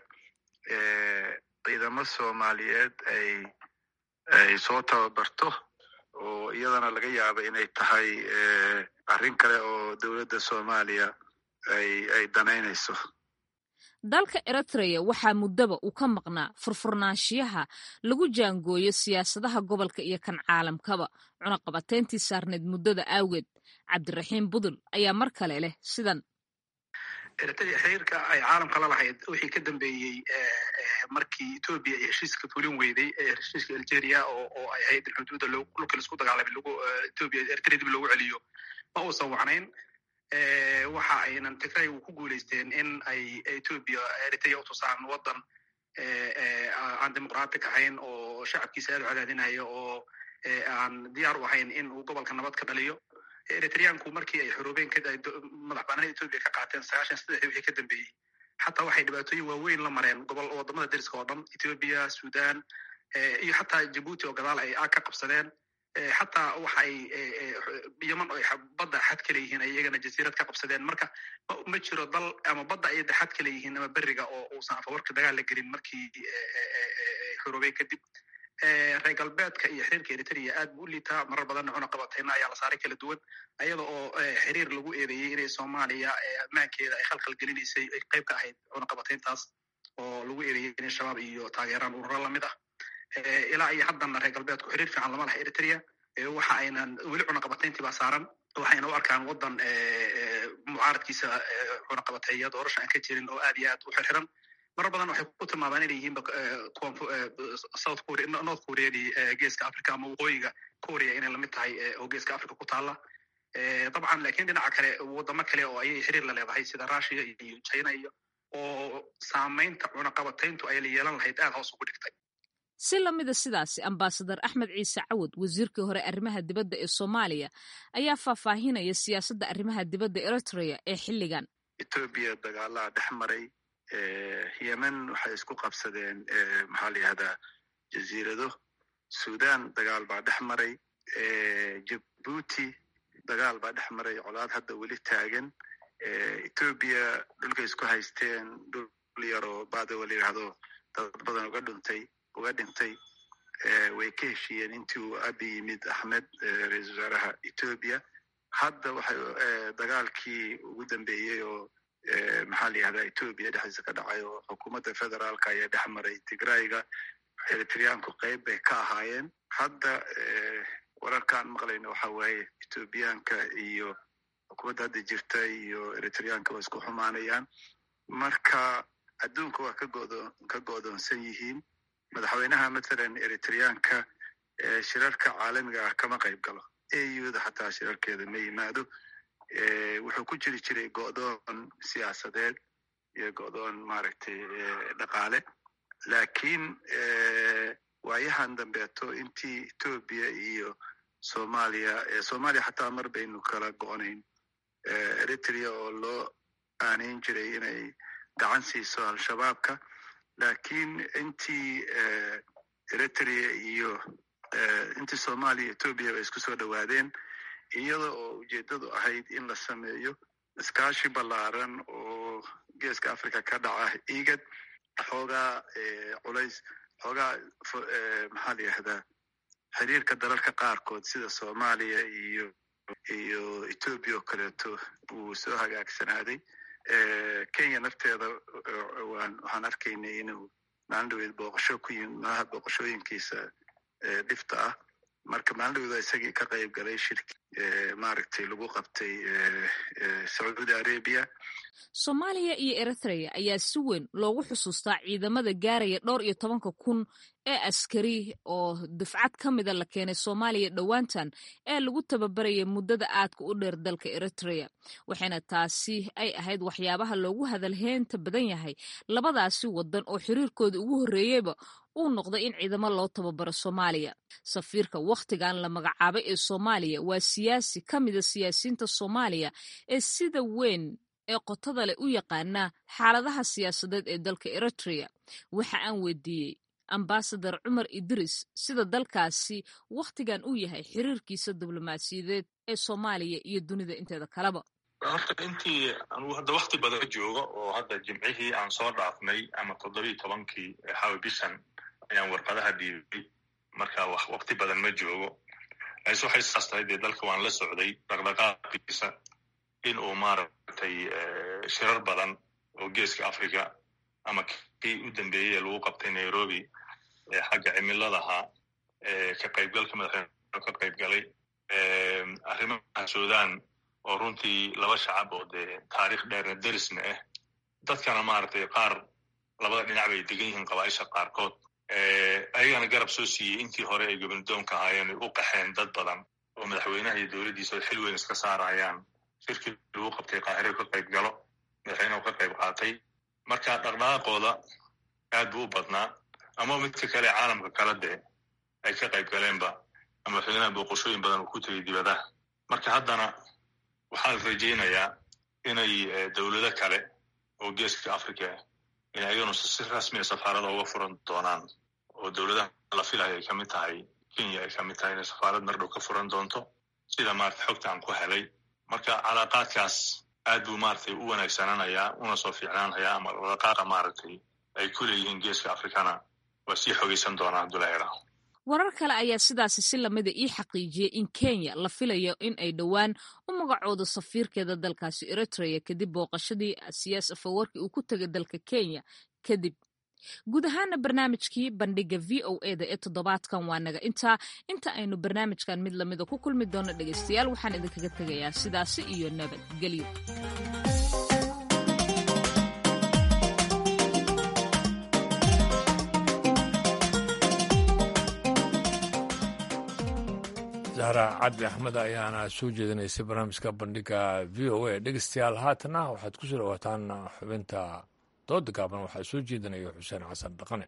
ciidamo soomaaliyeed ay ay soo tababarto oo iyadana laga yaaba inay tahay arrin kale oo dowladda soomaaliya ay ay danaynayso dalka eritrea waxaa muddaba uu ka maqnaa furfurnaanshiyaha lagu jaangooyo siyaasadaha gobolka iyo kan caalamkaba cunaqabateyntii saarneed muddada awgeed cabdiraxiim budul ayaa mar kale leh sidan eritrea xiriirka ay caalamka la lahayd wixii ka dambeeyey markii etoobiya ay heshiiska fulin weyday heshiiska algeria oo oo ay ahayd in xuduudda dhulka laisku dagaalamay lagu etoobiya eritrea dib loogu celiyo ma uusan wacnayn waxa aynan tigray ku guuleysteen in ay etoobiya eritrea utusaan waddan aan dimuqraatic ahayn oo shacabkiisa aad u cadaadinaya oo aan diyaar u ahayn in uu gobolka nabad ka dhaliyo eritreanku markii ay xoroobeen madax bananada etoobiya ka qaateen sagaashan saddexdii wixii ka dambeeyey xataa waxay dhibaatooyin waaweyn la mareen gobol wadamada deriska oo dhan etoobiya sudan iyo xataa jabuuti oo gadaal ay ka qabsadeen xataa waxa ay yeman oo badda xad ka leeyihiin ay iyagana jasiirad ka qabsadeen marka ma jiro dal ama badda ay xad ka leeyihiin ama beriga oo uusan afawarka dagaal la gelin markii xoroobeen kadib reer galbeedka iyo xiriirka eritrea aad buu u liitaa marar badanna cunaqabateyna ayaa la saaray kala duwan ayada oo xiriir lagu eedeeyey inay soomaaliya ammaankeeda ay khalkhal gelinaysay ay qayb ka ahayd cunaqabateyntaas oo lagu eedeeyey inay shabaab iyo taageeraan ururo lamid ah ilaa iyo haddana reer galbeedku xiriir fiican lama laha eritrea waxa aynan weli cunaqabateyntii baa saaran waxayna u arkaan waddan mucaaradkiisa cunaqabateeya doorasha aan ka jirin oo aad iyo aad u xirxiran marar badan waxay ku tilmaabaan inay yihiin south korea north koreadii geeska africa ama waqooyiga korea inay lamid tahay oo geeska africa ku taalla dabcan lakin dhinaca kale wadamo kale oo ayay xiriir la leedahay sida russia iyo china iyo oo saamaynta cunaqabateyntu ay la yeelan lahayd aad hoos ugu dhigtay si lamida sidaasi ambasadar axmed ciise cawad wasiirkii hore arrimaha dibadda ee soomaaliya ayaa faahfaahinaya siyaasadda arrimaha dibadda eritrea ee xilligan etoobiya dagaalaa dhex maray yemen waxay isku qabsadeen maxaa la yihahdaa jaziirado sudan dagaal baa dhex maray jabuuti dagaal baa dhex maray colaad hadda weli taagan etoobiya dhulkay isku haysteen dhul yaroo badawa la yidhahdo dad badan uga dhuntay uga dhintay way ka heshiiyeen intii uu abi yimid axmed ra-iisul wasaaraha etoobiya hadda waxay dagaalkii ugu dambeeyey oo maxaa la yihahdaa etoobiya dhexdiisa ka dhacay oo xukuumadda federaalka ayaa dhex maray tigrayga eritreanku qayb bay ka ahaayeen hadda wararkaan maqlayno waxa waaye etoobiyaanka iyo xukuumadda hadda jirta iyo eritreanka waa isku xumaanayaan marka adduunka waa ka go'doonsan yihiin madaxweynaha mathalan eritreanka shirarka caalamiga ah kama qayb galo auda xataa shirarkeeda ma yimaado wuxuu ku jiri jiray go'doon siyaasadeed iyo go'doon maaragtay dhaqaale lakiin waayahan dambeeto intii etoobiya iyo soomaaliya soomaaliya xataa mar baynu kala go'nayn eritrea oo loo aanayn jiray inay gacan siiso al-shabaabka lakiin intii eritrea iyo intii soomaaliya etoobiya bay isku soo dhowaadeen iyada oo ujeeddadu ahayd in la sameeyo iskaashi ballaaran oo geeska africa ka dhaca igad xoogaa culays xoogaa maxaa la yihahdaa xiriirka dalalka qaarkood sida soomaaliya iyo iyo etoobiya oo kaleeto uu soo hagaagsanaaday kenya nafteeda waxaan arkaynay inuu maalin dhaweed booqasho ku yimid malaha booqashooyinkiisa dhifta ah marka maalin dhaweed isagii ka qayb galay shirki maaragtay lagu qabtay sacuudi arabia soomaaliya iyo eritrea ayaa si weyn loogu xusuustaa ciidamada gaaraya dhowr iyo tobanka kun ee askari oo dufcad ka mida la keenay soomaaliya dhowaantan ee lagu tababaraya muddada aadka u dheer dalka eritrea waxayna taasi ay ahayd waxyaabaha loogu hadalheynta badan yahay labadaasi wadan oo xiriirkooda ugu horreeyeyba uu noqday in ciidamo loo tababaro soomaaliya safiirka wakhtigan la magacaabay ee soomaaliya waa siyaasi ka mida siyaasiyiinta soomaaliya ee sida weyn ee qotada leh u yaqaana xaaladaha siyaasadeed ee dalka eritrea waxa aan weydiiyey ambasadar cumar idris sida dalkaasi wakhtigan uu yahay xiriirkiisa diblomaasiyadeed ee soomaaliya iyo dunida inteeda kaleba horta intii anugu hadda wakti badan jooga oo hadda jimcihii aan soo dhaafnay ama toddobiiy tobankii xawi bishan ayaan warqadaha dhiibay marka wakti badan ma joogo laakiin waxay saas tahay dee dalka waan la socday dhaqdhaqaaqiisa in uu maaragtay shirar badan oo geeska africa ama kii u dambeeyey ee lagu qabtay nairobi ee xagga cimiladaha ka qaybgalka madaxweyne ka qaybgalay arrimaha sudan oo runtii laba shacab oo dee taarikh dheerna derisna ah dadkana maaragtay qaar labada dhinac bay degan yihiin qabaaisha qaarkood ayagana garab soo siiyey intii hore ay gobnadoonka ahaayeen ay u qaxeen dad badan oo madaxweynaha iyo dowladdiisa oo xil weyn iska saarayaan shirkii lagu qabtay qaahiro ka qayb galo madaxweynehu ka qayb qaatay marka dhaqdhaqaaqooda aad buu u badnaa ama midka kale caalamka kala dee ay ka qayb galeenba ama madaxweynaha booqashooyin badan uu ku tegay dibadaha marka haddana waxaa la rajaynayaa inay dowlado kale oo geeska africa in ayaganu si rasmiya safaarada uga furan doonaan oo dowladaha la filayo ay ka mid tahay kenya ay ka mid tahay inay safaarad mardhow ka furan doonto sida maarata xogta aan ku helay marka calaaqaadkaas aad buu maaragtay u wanaagsananayaa una soo fiicnaanayaa ama dhaqaaqa maaragtay ay ku leeyihiin geeska afrikana waa sii xogaysan doonaan abdullahi warar kale ayaa sidaasi si lamida ii xaqiijiyey in kenya la filayo in ay dhowaan u magacoodo safiirkeeda dalkaasi eritrea kadib booqashadii siyaas afawarki uu ku tegay dalka kenya kadib guud ahaana barnaamijkii bandhiga v o eda ee toddobaadkan waa naga intaa inta aynu barnaamijkan mid lamida ku kulmi doono dhegaystayaal waxaan idinkaga tegayaa sidaasi iyo nabadgelyo zahra cabdi axmed ayaana soo jeedinaysay barnaamijka bandhiga v o a dhegeystayaal haatana waxaad ku soo dhawaataan xubinta dooda gaaban waxaa soo jeedinaya xuseen xasan dhaqane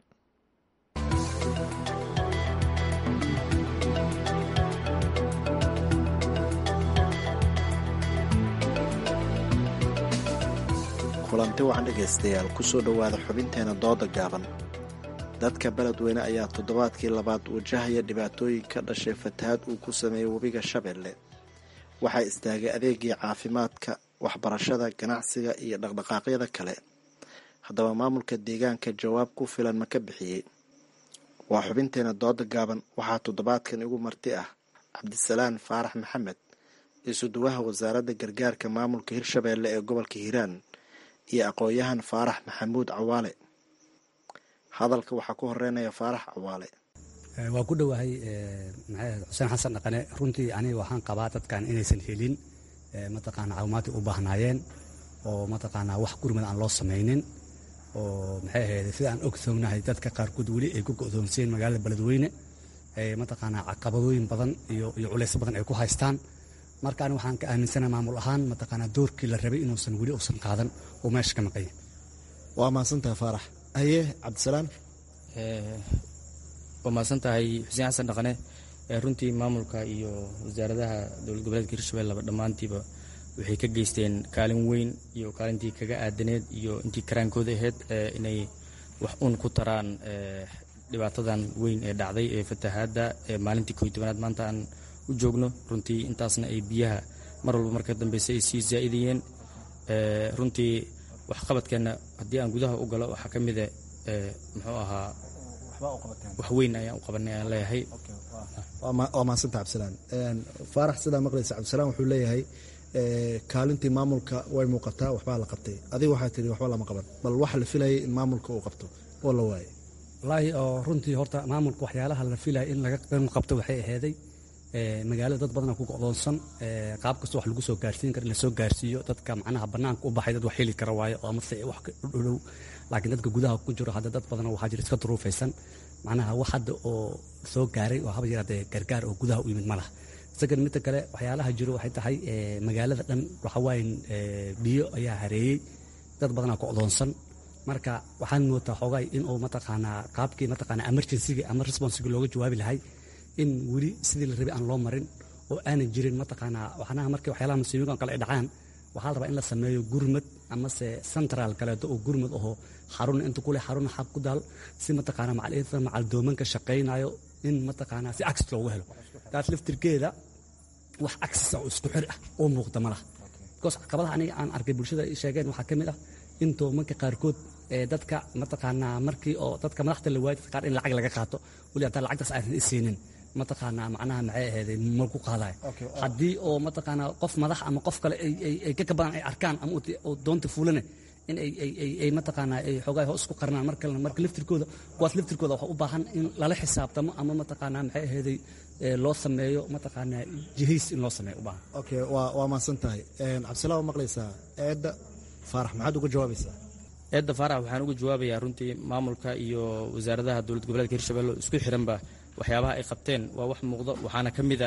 kulanti waxaan dhegaystayaal ku soo dhowaada xubinteena dooda gaaban dadka beledweyne ayaa toddobaadkii labaad wajahaya dhibaatooyin ka dhashay fatahaad uu ku sameeyey webiga shabeelle waxaa istaagay adeegii caafimaadka waxbarashada ganacsiga iyo dhaqdhaqaaqyada kale haddaba maamulka deegaanka jawaab ku filan ma ka bixiyey waa xubinteena dooda gaaban waxaa toddobaadkan igu marti ah cabdisalaan faarax maxamed isuduwaha wasaaradda gargaarka maamulka hirshabeelle ee gobolka hiiraan iyo aqoon-yahan faarax maxamuud cawaale hadalka waxaa ku horeynaya faarax cawaale waa ku dhowahay maxay xuseen xasan dhaqane runtii aniga waxaan qabaa dadkan inaysan helin mataqaana caawimaadkay u baahnaayeen oo mataqaanaa wax gurmad aan loo samaynin oo maxay ahayd sida aan ogsoognahay dadka qaarkood weli ay ku go'doonsiyeen magaalada beledweyne mataqaanaa caqabadooyin badan iyo iyo culays badan ay ku haystaan marka ani waxaan ka aaminsanaha maamul ahaan mataqaanaa doorkii la rabay inuusan weli uusan qaadan oo meesha ka maqanya waa mahadsantahay faarax haye cabdisalaan waa mahadsan tahay xuseen xasan dhaqane runtii maamulka iyo wasaaradaha dowlad goboleedka hirshabelleba dhammaantiiba waxay ka geysteen kaalin weyn iyo kaalintii kaga aadaneed iyo intii karaankooda ahayd inay wax uun ku taraan dhibaatadan weyn ee dhacday ee fatahaadda maalintii koy tobanaad maanta aan u joogno runtii intaasna ay biyaha mar walba marka dambeysa ay sii zaa'idayeen runtii waxqabadkeenna haddii aan gudaha u galo waxaa ka mida muxuu ahaa wax weyn ayaan u qabanay aan leeyahay waa mahadsantaha cabdisalaan faarax sidaa maqlaysa cabdisalaan wuxuu leeyahay kaalintii maamulka way muuqataa waxbaa la qabtay adiga waxaa tihi waxba lama qaban bal waxa la filayay in maamulka uu qabto oo la waayay wallaahi oo runtii horta maamulka waxyaalaha la filaya in laga qabto waxay aheeday magaalada dad badana ku go'doonsan qaab kasta wax lagu soo gaarsiin kara lasoo gaarsiiyo dadka macnaha bannaanka u baxay dad wax heli kara waayo oo amase wax dhow laakiin dadka gudaha ku jiro hadda dad badan waxaa jira iska duruufaysan macnaha wax hadda oo soo gaaray oo haba yaraatee gargaar oo gudaha u yimid ma laha isagan midda kale waxyaalaha jiro waxay tahay magaalada dhan waxawaaye biyo ayaa hareeyey dad badanaa go'doonsan marka waxaan moodaa xoogaay inuu mataqaanaa qaabkii mataqaanaa emergencyga ama responsiga looga jawaabi lahay in weli sidii la rabay aan loo marin oo aanan jirin mataqaanaa waxnaha markii waxyaalaha musiibooyinkan kale ay dhacaan waxaa la rabaa in la sameeyo gurmad amase central kaleeto oo gurmad ahoo xarun inta kule xarun xaq ku daal si mataqaanaa macalimiinta macaldoomanka shaqaynayo in mataqaanaa si access loogu helo taas laftirkeeda wax access oo isku xir ah oo muuqda ma laha because caqabadaha aniga aan arkay bulshada sheegeen waxaa ka mid ah in doomanka qaarkood ee dadka mataqaanaa markii oo dadka madaxda la waayay qaar in lacag laga qaato weli hataa lacagtaas aysan isiinin mataqaanaa macnaha maxay aheeday mal ku qaadayo haddii oo mataqaanaa qof madax ama qof kale ay ka badan ay arkaan ama oo doonta fuulane in ay mataqaanaa ay xoogaa hoos isku qarnaan mar kalena marka laftirkooda kuwaas laftirkooda waxaa u baahan in lala xisaabtamo ama mataqaanaa maxay aheeday loo sameeyo mataqaanaa jihays in loo sameeyo u baahan okay waa waa mahadsan tahay cabdisalaam waa maqlaysaa eedda faarax maxaad uga jawaabaysaa eedda faarax waxaan uga jawaabayaa runtii maamulka iyo wasaaradaha dowlad goboleedka hirshabelle isku xiranba waxyaabaha ay qabteen waa wax muuqdo waxaana ka mid a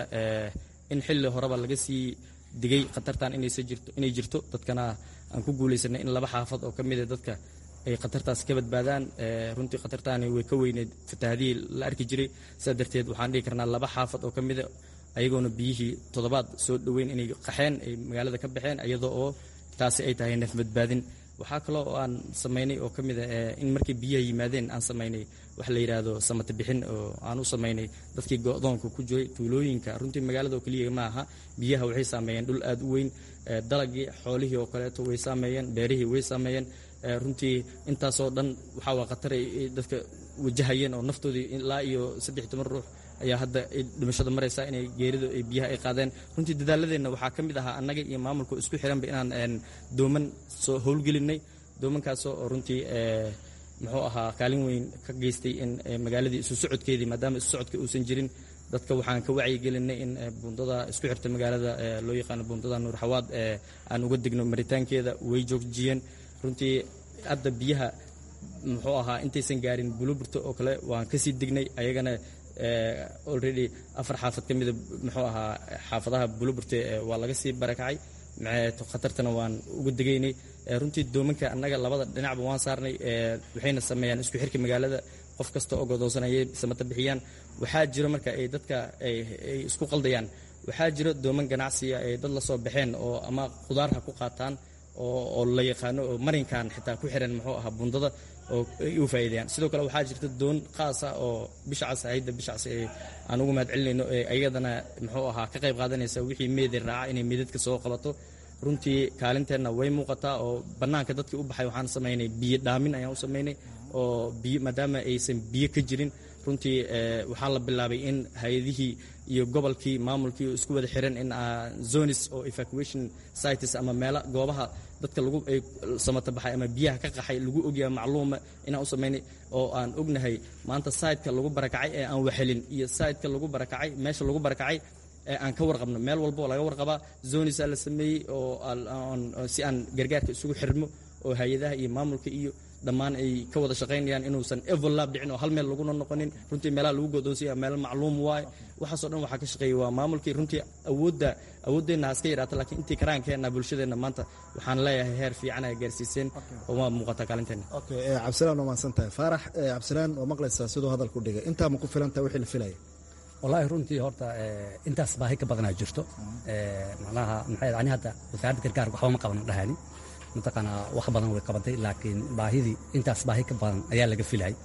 in xilli horeba laga sii digay khatartan inay jirto dadkana aan ku guulaysanay in laba xaafad oo ka mida dadka ay khatartaas ka badbaadaan runtii khatartaani way ka weyneed fatahaadihii la arki jiray sidaa darteed waxaan dhihi karnaa laba xaafad oo ka mida ayagoona biyihii toddobaad soo dhoweyn inay qaxeen ay magaalada ka baxeen iyadoo oo taasi ay tahay neef badbaadin waxaa kaloo oo aan samaynay oo ka mid a in markii biyaha yimaadeen aan samaynay wax la yidhaahdo samata bixin oo aan u samaynay dadkii go'doonka ku jiray tuulooyinka runtii magaalada oo keliya ma aha biyaha waxay saameeyeen dhul aad u weyn dalagii xoolihii oo kaleeto way saameeyeen beerihii way saameeyeen runtii intaasoo dhan waxaa waa khatar ay dadka wajahayeen oo naftoodii ilaa iyo saddex toban ruux ayaa hadda dhimashada maraysa inay geeridu ay biyaha ay qaadeen runtii dadaaladeenna waxaa ka mid ahaa annaga iyo maamulka isku xiranba inaan dooman soo howlgelinay doomankaasoo oo runtii muxuu ahaa kaalin weyn ka geystay in magaaladii isu socodkeedii maadaama isu socodka uusan jirin dadka waxaan ka wacyigelinay in buundada isku xirta magaalada loo yaqaano buundada nuur xawaad aan uga degno maritaankeeda way joojiyeen runtii hadda biyaha muxuu ahaa intaysan gaarin buluburta oo kale waan kasii degnay ayagana already afar xaafad ka mida muxuu ahaa xaafadaha buluburte waa laga sii barakacay khatartana waan uga degaynay runtii doomanka annaga labada dhinacba waan saarnay waxayna sameeyaan isku xirka magaalada qof kasta oo godoonsanayay samata bixiyaan waxaa jiro marka ay dadka ay isku qaldayaan waxaa jiro dooman ganacsiya ay dad la soo baxeen oo ama khudaar ha ku qaataan oo la yaqaano oo marinkan xitaa ku xiran muxuu ahaa bundada oo ay u faa'iideeyaan sidoo kale waxaa jirta doon qaasa oo bishacas hayadda bishacas ee aan ugu mahad celinayno ee ayadana muxuu ahaa ka qayb qaadanaysa wixii meedi raaca inay meedadka soo qabato runtii kaalinteenna way muuqataa oo bannaanka dadkii u baxay waxaan samaynay biyo dhaamin ayaan u samaynay oo biyo maadaama aysan biyo ka jirin runtii waxaa la bilaabay in hay-adihii iyo gobolkii maamulkii isku wada xiran in zonis oo evacuation sites ama meela goobaha dadka lagu ay samata baxay ama biyaha ka qaxay lagu ogyahay macluuma inaan u samaynay oo aan ognahay maanta sayidka lagu barakacay ee aan waxelin iyo sayidka lagu barakacay meesha lagu barakacay ee aan ka warqabno meel walba oo laga warqabaa zonisaa la sameeyey oo si aan gargaarka isugu xirmo oo hay-adaha iyo maamulka iyo dhammaan ay ka wada shaqaynayaan inuusan evolab dhicin oo hal meel laguna noqonin runtii meelaha lagu godoonsaya meel macluum waaye waxaasoo dhan waxaa ka shaqeeyay waa maamulkii runtii awoodda awooddeenna haska yaraata laakiin intii karaankeenna bulshadeenna maanta waxaan leeyahay heer fiican ay gaarsiiseen oo waa muuqataa kaalinteenna okay cabdisalaan waa mahadsan tahay faarax cabdisalaan waa maqlaysaa siduu hadalku dhigay intaa ma ku filan tahay wixii la filaya wallaahi runtii horta intaas baahi ka badanaa jirto macnaha maxay ani hadda wasaaradda gargaarka waxba ma qaban dhahani mataqaanaa wax badan way qabatay laakiin baahidii intaas baahi ka badan ayaa laga filayay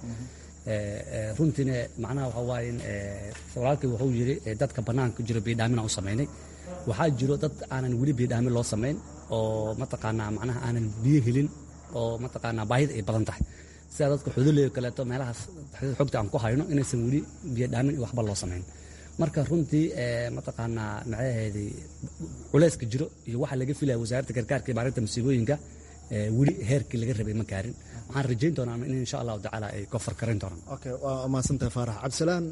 runtiina macnaha waxa waaye in walaalkii wuxuu yidhi dadka bannaanka jiro biidhaamin aan u samaynay waxaa jiro dad aanan weli biidhaamin loo samayn oo mataqaanaa macnaha aanan biyo helin oo mataqaanaa baahida ay badan tahay sida dadka xuduleyo kaleeto meelahaas xogta aan ku hayno inaysan weli biyo dhaamin iyo waxba loo samayn marka runtii mataqaanaa maxay ahayday culeyska jiro iyo waxa laga filaya wasaaradda gargaarka iyo maarinta masiibooyinka weli heerkii laga rabay ma gaarin waxaan rajayn doonaa in insha allahu tacaala ay kofar karin doonaan okay waa mahadsantahay faarax cabdisalaan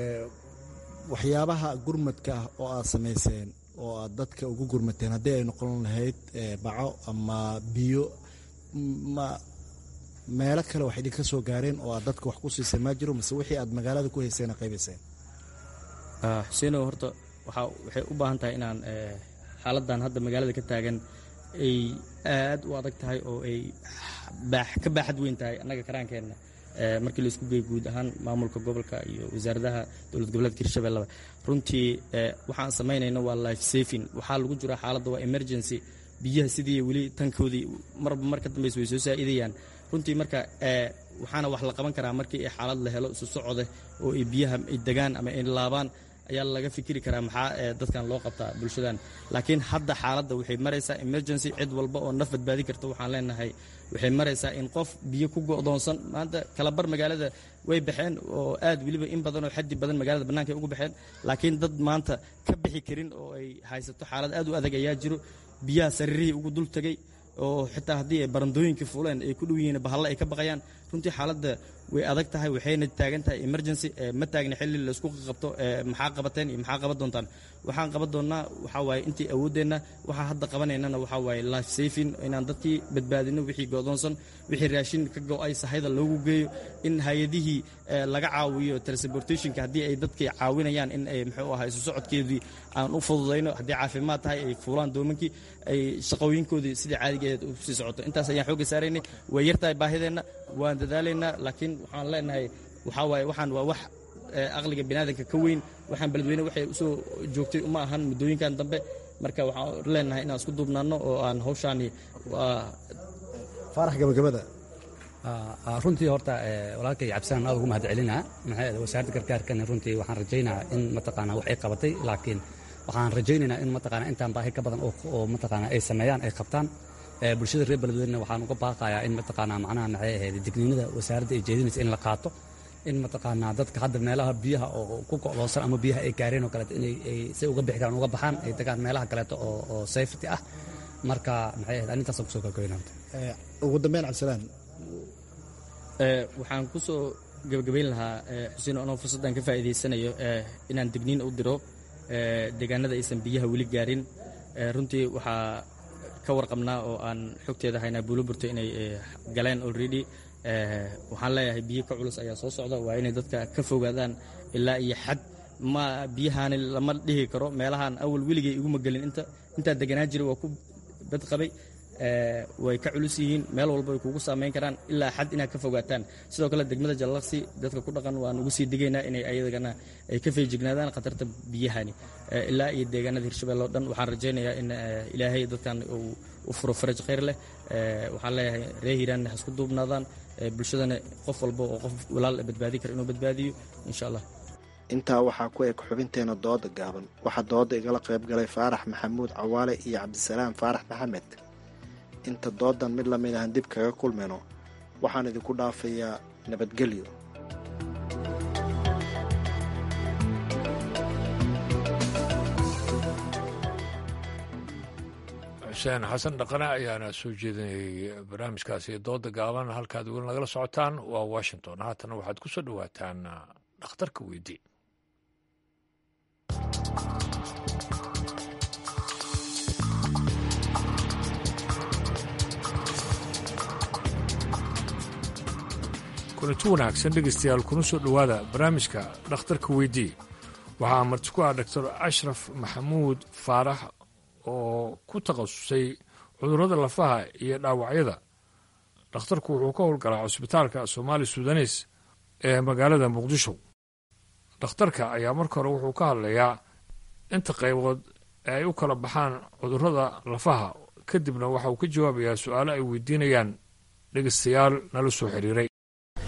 waxyaabaha gurmadka ah oo aad samayseen oo aad dadka ugu gurmateen haddii ay noqon lahayd baco ama biyo ma meelo kale wax idinka soo gaareen oo aad dadka wax ku siiseen maa jiro mase wixii aad magaalada ku hayseen qaybayseen xuseenow horta waxaa waxay u baahan tahay inaan xaaladdan hadda magaalada ka taagan ay aad u adag tahay oo ay ka baaxad weyn tahay annaga karaankeenna markii laisku geey guud ahaan maamulka gobolka iyo wasaaradaha dowlad goboleedka hirshabelleba runtii waxaan samaynayna waa life saving waxaa lagu jira xaaladda waa emergency biyaha sidii weli tankoodii marba mar ka dambaysa way soo saa'idayaan runtii marka waxaana wax la qaban karaa markii ay xaalad la helo isu socode oo ay biyaha ay degaan ama ay laabaan ayaa laga fikiri karaa maxaa dadkan loo qabtaa bulshadan laakiin hadda xaaladda waxay maraysaa emergency cid walba oo naf badbaadi karta waxaan leenahay waxay maraysaa in qof biyo ku go'doonsan maanta kalabar magaalada way baxeen oo aad weliba in badan oo xaddi badan magaalada bannaanka ay ugu baxeen laakiin dad maanta ka bixi karin oo ay haysato xaalad aad u adag ayaa jiro biyaha sariirihii ugu dul tegey oo xitaa haddii ay barandooyinkii fuuleen ay ku dhow yihiin bahalle ay ka baqayaan runtii xaaladda way adag tahay waxayna taagan tahay emergency ma taagna xilli laysku qabto maxaa qabateen iyo maxaa qaban doontaan waxaan qaban doonnaa waxaa waaye intii awooddeenna waxaa hadda qabanaynana waxaa waaye life saving inaan dadkii badbaadino wixii go'doonsan wixii raashin ka go'ay sahayda loogu geeyo in hay-adihii laga caawiyo transportationka haddii ay dadkii caawinayaan in ay muxuu ahaa isu socodkeedii aan u fududayno haddii caafimaad tahay ay fuulaan doomankii ay shaqooyinkoodii sidii caadigeed u sii socoto intaas ayaan xoogga saaraynay way yartahay baahideenna waan dadaalaynaa laakiin waxaan leenahay waxaa waaye waxaan waa wax aqliga biniaadanka ka weyn waxaan beledweyne waxay usoo joogtay uma ahan muddooyinkan dambe marka waxaan leenahay inaan isku duubnaano oo aan hawshaani faarax gabagabada runtii horta walaalkay cabdisalaan aad ugu mahad celinaa maxaa wasaaradda gargaarkana runtii waxaan rajaynayaa in mataqaanaa wax ay qabatay laakiin waxaan rajaynaynaa in mataqaanaa intaan baahi ka badan oo mataqaanaa ay sameeyaan ay qabtaan bulshada reer beledweyne waxaan uga baaqayaa in mataqaanaa macnaha maxay ahayd digniinada wasaaradda ay jeedinaysa in la qaato in mataqaanaa dadka hadda meelaha biyaha oo ku go'doonsan ama biyaha ay gaareen oo kaleeto inay ay say uga bixi karaan uga baxaan ay degaan meelaha kaleeto oo oo safety ah marka maxay ahayd arintaasaan kusoo kalgoynanta ugu dambeyn cabdisalaan waxaan ku soo gebagabayn lahaa xuseen anoo fursaddan ka faa'iidaysanayo inaan digniin u diro deegaanada aysan biyaha weli gaarin runtii waxaa ka warqabnaa oo aan xogteeda haynaa buuloburto inay galeen already waxaan leeyahay biyo ka culus ayaa soo socda waa inay dadka ka fogaadaan ilaa iyo xad ma biyahaani lama dhihi karo meelahaan awal weligay iguma gelin inta intaa deganaa jira waa ku badqabay way ka culus yihiin meel walba way kugu saamayn karaan ilaa xad inaad ka fogaataan sidoo kale degmada jallaqsi dadka ku dhaqan waan ugu sii digaynaa inay ayadagana ay ka feejignaadaan khatarta biyahani ilaa iyo deegaanada hirshabelle oo dhan waxaan rajaynayaa in ilaahay dadkan uu u furo faraj khayr leh waxaan leeyahay ree hiiraanna ha isku duubnaadaan bulshadana qof walba oo qof walaal badbaadi kara inuu badbaadiyo insha allah intaa waxaa ku eg xubinteena dooda gaaban waxaa dooda igala qayb galay faarax maxamuud cawaale iyo cabdisalaam faarax maxamed inta doodan mid lamid ahan dib kaga kulmayno waxaan idinku dhaafayaa nabadgelyo xuseen xasan dhaqane ayaana soo jeedinayay barnaamijkaasi dooda gaaban halkaad weli nagala socotaan waa washington haatana waxaad ku soo dhowaataan dhakhtarka weydii kulanti wanaagsan dhegaystayaal kuna soo dhowaada barnaamijka dhakhtarka weydii waxaa marti ku ah doctor ashraf maxamuud faarax oo ku takhasusay cudurrada lafaha iyo dhaawacyada dhakhtarku wuxuu ka howlgalaa cusbitaalka soomaali sudanes ee magaalada muqdisho dhakhtarka ayaa marka hore wuxuu ka hadlayaa inta qaybood ee ay u kala baxaan cudurrada lafaha kadibna waxa uu ka jawaabayaa su-aalo ay weydiinayaan dhegaystayaal nala soo xiriiray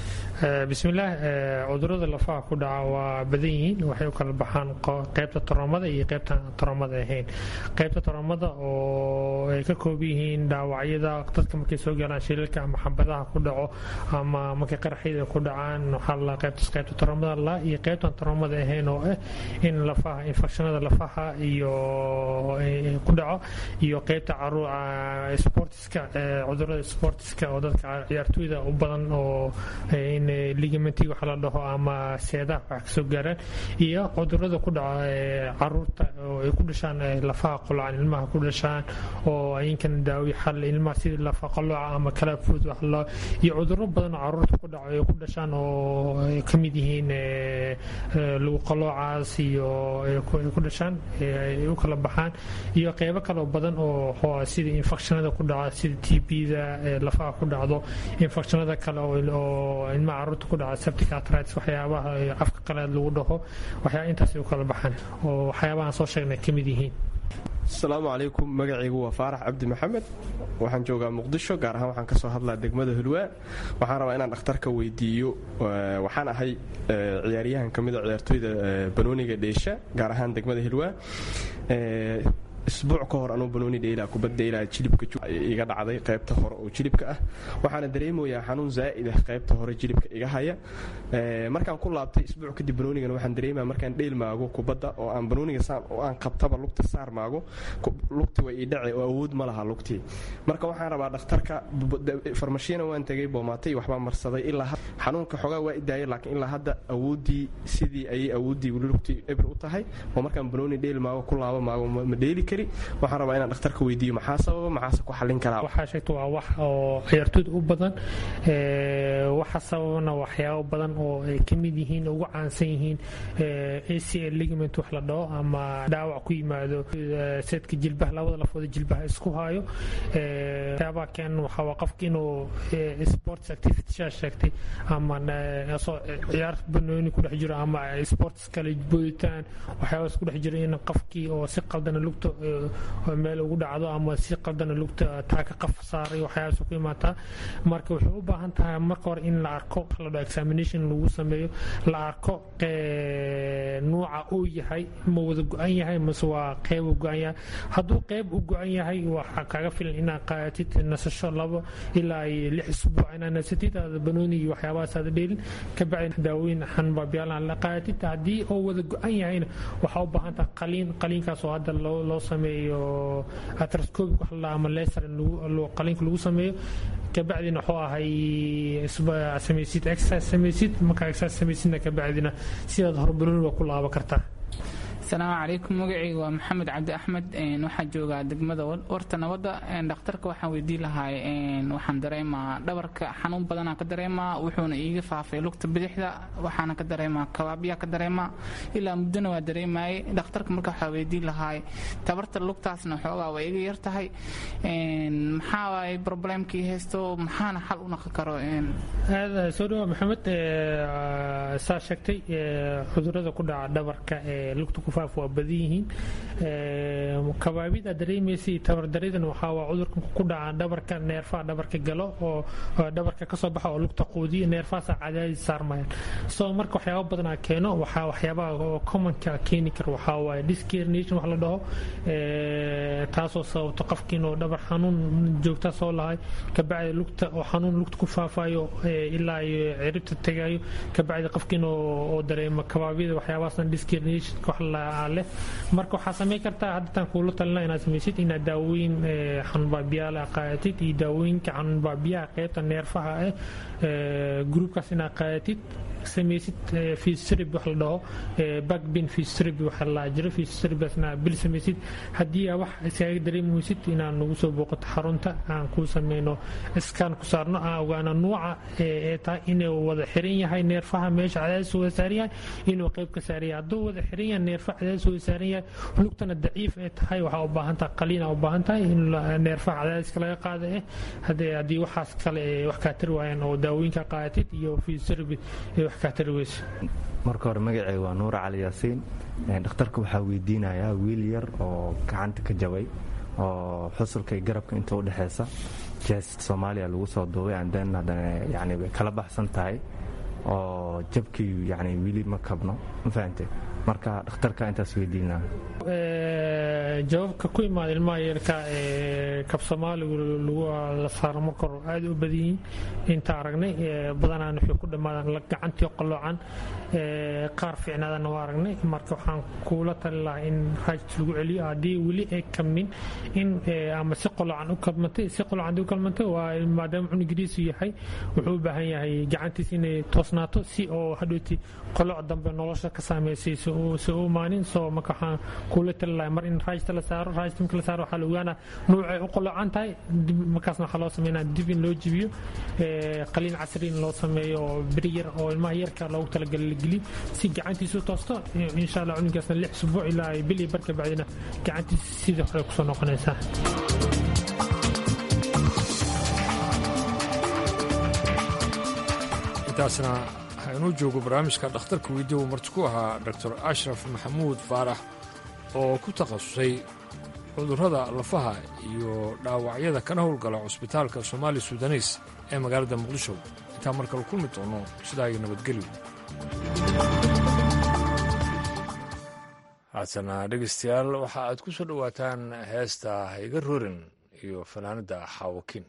bismillaah cudurada lafaha ku dhaca waa badan yihiin waxay u kala baxaan qaybta toroomada iyo qaybta toroomada ahayn qaybta toroomada oo ay ka kooban yihiin dhaawacyada dadka markay soo galaan shilalka ama xabadaha ku dhaco ama markay qaraxyada ku dhacaan waxaa la qaybtaas qaybta toroomada la iyo qaybtan toroomada ahayn oo ah in lafaha infekshanada lafaha iyo ku dhaco iyo qaybta sportiska cudurada sportiska oo dadka ciyaartooyda u badan oo in ligamenti wax la dhaho ama seedaha wax kasoo gaaraan iyo cudurada ku dhaca caruurta oo ay ku dhashaan lafaha qolocan ilmaha ku dhashaan oo ayinkan daawi xal ilmaha sida lafa qalooca ama kalafood wax loo iyo cuduro badan oo caruurta ku dhaco ay ku dhashaan oo ay ka mid yihiin lagu qaloocaas iyo ay ku dhashaan ay u kala baxaan iyo qeybo kaloo badan oo sida infekshanada ku dhaca sida t b-da lafaha ku dhacdo infekshanada kale oo ilmaha caruurta ku dhaca septic arthritis waxyaabaha afka qaleed lagu dhaho waxyaa intaas u kala baxaan oo waxyaabahan soo sheegnay ka mid yihiin asalaamu calaykum magacaygu waa faarax cabdi maxamed waxaan joogaa muqdisho gaar ahaan waxaan kasoo hadlaa degmada hulwaa waxaan rabaa inaan dhakhtarka weydiiyo waxaan ahay ciyaaryahan ka mida ciyaartooyda banooniga dheesha gaar ahaan degmada hilwaa isbuuc ka hor anuu banooni dheylaa kubad dheylaa jilibka iga dhacday qaybta hore oo jilibka ah waxaana dareemayaa xanuun zaa'id ah qaybta hore jilibka iga haya markaan ku laabtay isbuuc kadib banoonigana waxaan dareemaya markaan dheyl maago kubadda oo aan banooniga saan oo aan qabtaba lugta saar maago lugti way ii dhace oo awood ma laha lugtii marka waxaan rabaa dhakhtarka farmashiina waan tegay boomaatay waxbaa marsaday ilaa xanuunka xoogaa waa idaayay laakiin ilaa hadda awooddii sidii ayay awooddii weli lugtii ebir u tahay oo markaan banooni dheyl maago ku laabo maago ma dheeli waxaan rabaa inaan dhakhtarka weydiiyo maxaa sababa maxaase ku xallin karaa waxaa sheegta waa wax oo ciyaartooyda u badan waxa sababana waxyaabo badan oo ay ka mid yihiin ugu caansan yihiin acl ligament wax la dhaho ama dhaawac ku yimaado seedka jilbaha labada lafooda jilbaha isku hayo waxyaabaha keen waxaa waa qofka inuu sports activity shaa sheegtay ama ciyaar banooni ku dhex jiro ama sports kale booditaan waxyaabaas ku dhex jiro in qofkii oo si qaldana lugta meel ugu dhacdo ama si qaldana lugta taaka qaf saaray waxyaabaas ku imaataa marka waxay u baahan tahay marka hore in la arko la dhaho examination lagu sameeyo la arko nuuca uu yahay ma wada go-an yahay mase waa qeyb u go-an yahay hadduu qeyb u go-an yahay waxaa kaga filan inaad qaadatid nasasho labo ilaa lix isbuuc inaad nasatid aada banooni iyo waxyaabahaas aada dheelin ka bacdi daawooyin xanbaabyaalaha la qaadatid haddii oo wada go-an yahayna waxaa u baahan tahay qaliin qaliinkaas oo hadda loo loo sameeyo atroscopic wax la ama leser qaliinka lagu sameeyo kabacdina wuxuu ahay samaysid exercise samaysid markaa exercise samaysidna kabacdina sidaad horbanooni waa ku laaba kartaa asalaamu calaykum magacayga waa maxamed cabdi axmed waxaan joogaa degmada warta nabadda dhakhtarka waxaan weydii lahay waxaan dareemaa dhabarka xanuun badanaa ka dareemaa wuxuuna iiga faafay lugta bidixda waxaana ka dareemaa kabaabyaa ka dareemaa ilaa muddona waa dareemayay dhakhtarka marka waxaa weydii lahay tabarta lugtaasna xoogaa waa iga yar tahay maxaa waay problemkii haysto maxaana xal u naqon karo aad soo dhawa maxamed saa sheegtay cudurada ku dhaca dhabarka ee lugta ku waa badan yihiin kabaabida dareemaysay tabardaridan waxaa waa cudurka ku dhaca dhabarka neerfaha dhabarka galo oo dhabarka kasoo baxa oo lugta quudiya neerfahaasa cadaadis saarmayaan so marka waxyaaba badanaa keeno waxaa waxyaabaha commonka keeni kara waxaa waaye discarnation wax la dhaho taasoo sababto qofki inuu dhabar xanuun joogta soo lahay kabacdi lugta oo xanuun lugta ku faafayo ilaa iyo ciribta tegayo kabacdi qofki inuu dareemo kabaabida waxyaabahaasna discarnation wax la leh marka waxaa samayn kartaa haddataan kuula talina inaad samaysid inaad daawooyin xanuunbaabiyaala qaadatid iyo daawooyinka xanuunbaabiyaha qeybta neerfaha ah gruubkaas inaad qaadatid samaysid fistrib wax la dhaho backbin fistrib waxa la jiro fistribasna bil samaysid haddii aa wax iskaga dareemaysid inaad nagu soo booqato xarunta aan kuu sameyno iskaan ku saarno aan ogaano nuuca ee tahay inuu wada xiran yahay neerfaha meesha cadaadis wada saaran yahay inuu qeyb ka saaran yahay hadduu wada xiran yahay neerfaha cadaadis wada saaran yahay lugtana daciif ee tahay waxaa u baahan tahay qaliin aa u baahan tahay in neerfaha cadaadiska laga qaada eh haddii waxaas kale wax kaa tiri waayaan oo daawooyinka qaadatid iyo fistrib marka hore magaceyga waa nuura cali yaasiin dhakhtarka waxaa weydiinayaa wiil yar oo gacanta ka jabay oo xusulka iyo garabka inta u dhexeysa jes soomaaliya lagu soo duubay anden haddana yani way kala baxsan tahay oo jabkii yani weli ma kabno ma fahante marka dhakhtarka intaas weydiinaa jawaabka ku imaada ilmaha yeelka ee kab soomaaligu la saaro ma koro aad u badan yihiin inta aragnay badanaan waxay ku dhammaadaan gacantii qalloocan qaar fiicnaadana waa aragnay marka waxaan kuula tali lahaa in raajis lagu celiyo haddii weli ay kamin in ama si qalloocan u kabmantay si qalloocan u kalmantay waa maadaama cunugiriisu yahay wuxuu u baahan yahay gacantiis inay toosnaato si oo hadhooti qallooc dambe nolosha ka saameysay si u imaanin soo marka waxaan kuula tali lahaa mar in raajista la saaro raajista marka la saaro waxaa la ogaanaa nuucay u qalloocan tahay markaasna waxaa loo sameynaa dib in loo jibiyo qaliin casri in loo sameeyo oo beri yar oo ilmaha yarka loogu talagalay la geliyo si gacantiisu toosto insha allah cunugaasna lix usbuuc ilaa ay bil iyo barka bacdina gacantiisa sidii hore kusoo noqonaysaa intaasna hainuu joogo barnaamijka dhakhtarka weydiya uu marti ku ahaa doctor ashraf maxamuud faarax oo ku takhasusay cudurrada lafaha iyo dhaawacyada kana howlgala cusbitaalka somaali sudaneys ee magaalada muqdisho intaan mar kale kulmi doono sidaa iyo nabadgelyo haatana dhegaystayaal waxa aad ku soo dhowaataan heesta hayga rorin iyo fanaanadda xaawakin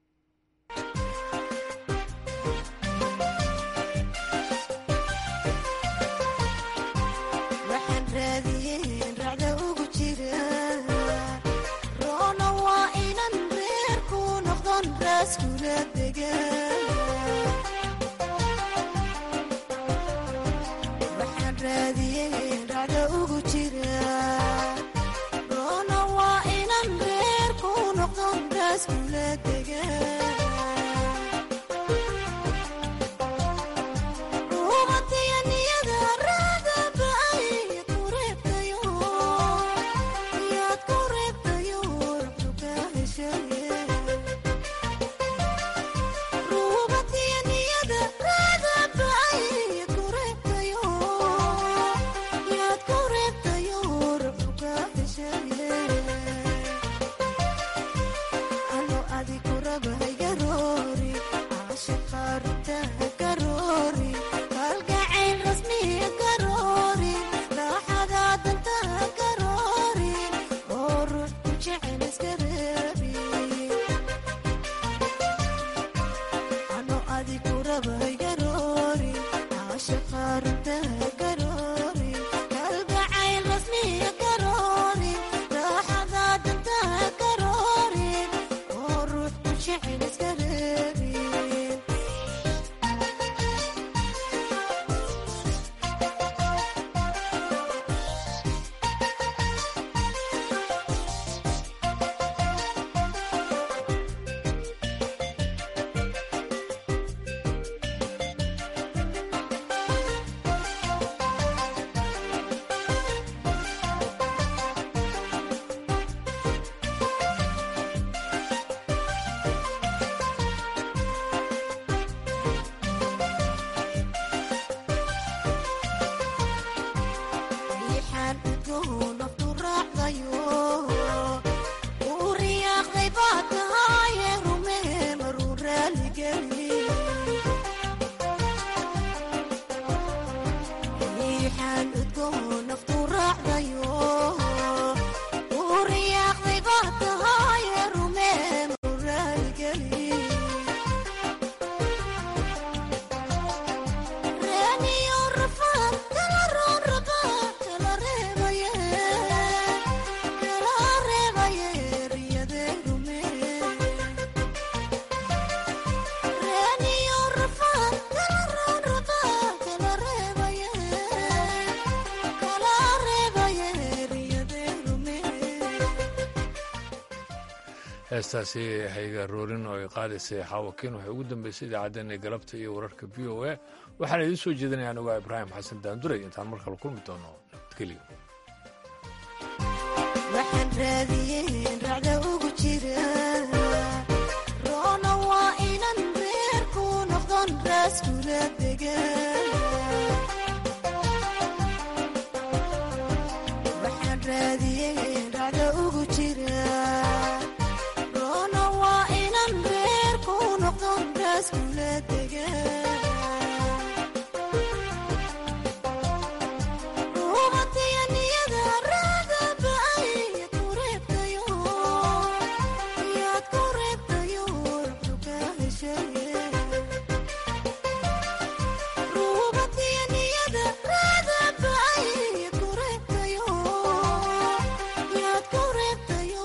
heestaasi hayga roorin oo ay qaadaysay xaawakiin waxay ugu dambeysay idaacaddeenna galabta iyo wararka v o a waxaana idiin soo jeedinaya anugaa ibraahim xasan daanduray intaan mar kale kulmi doono nabadgelyo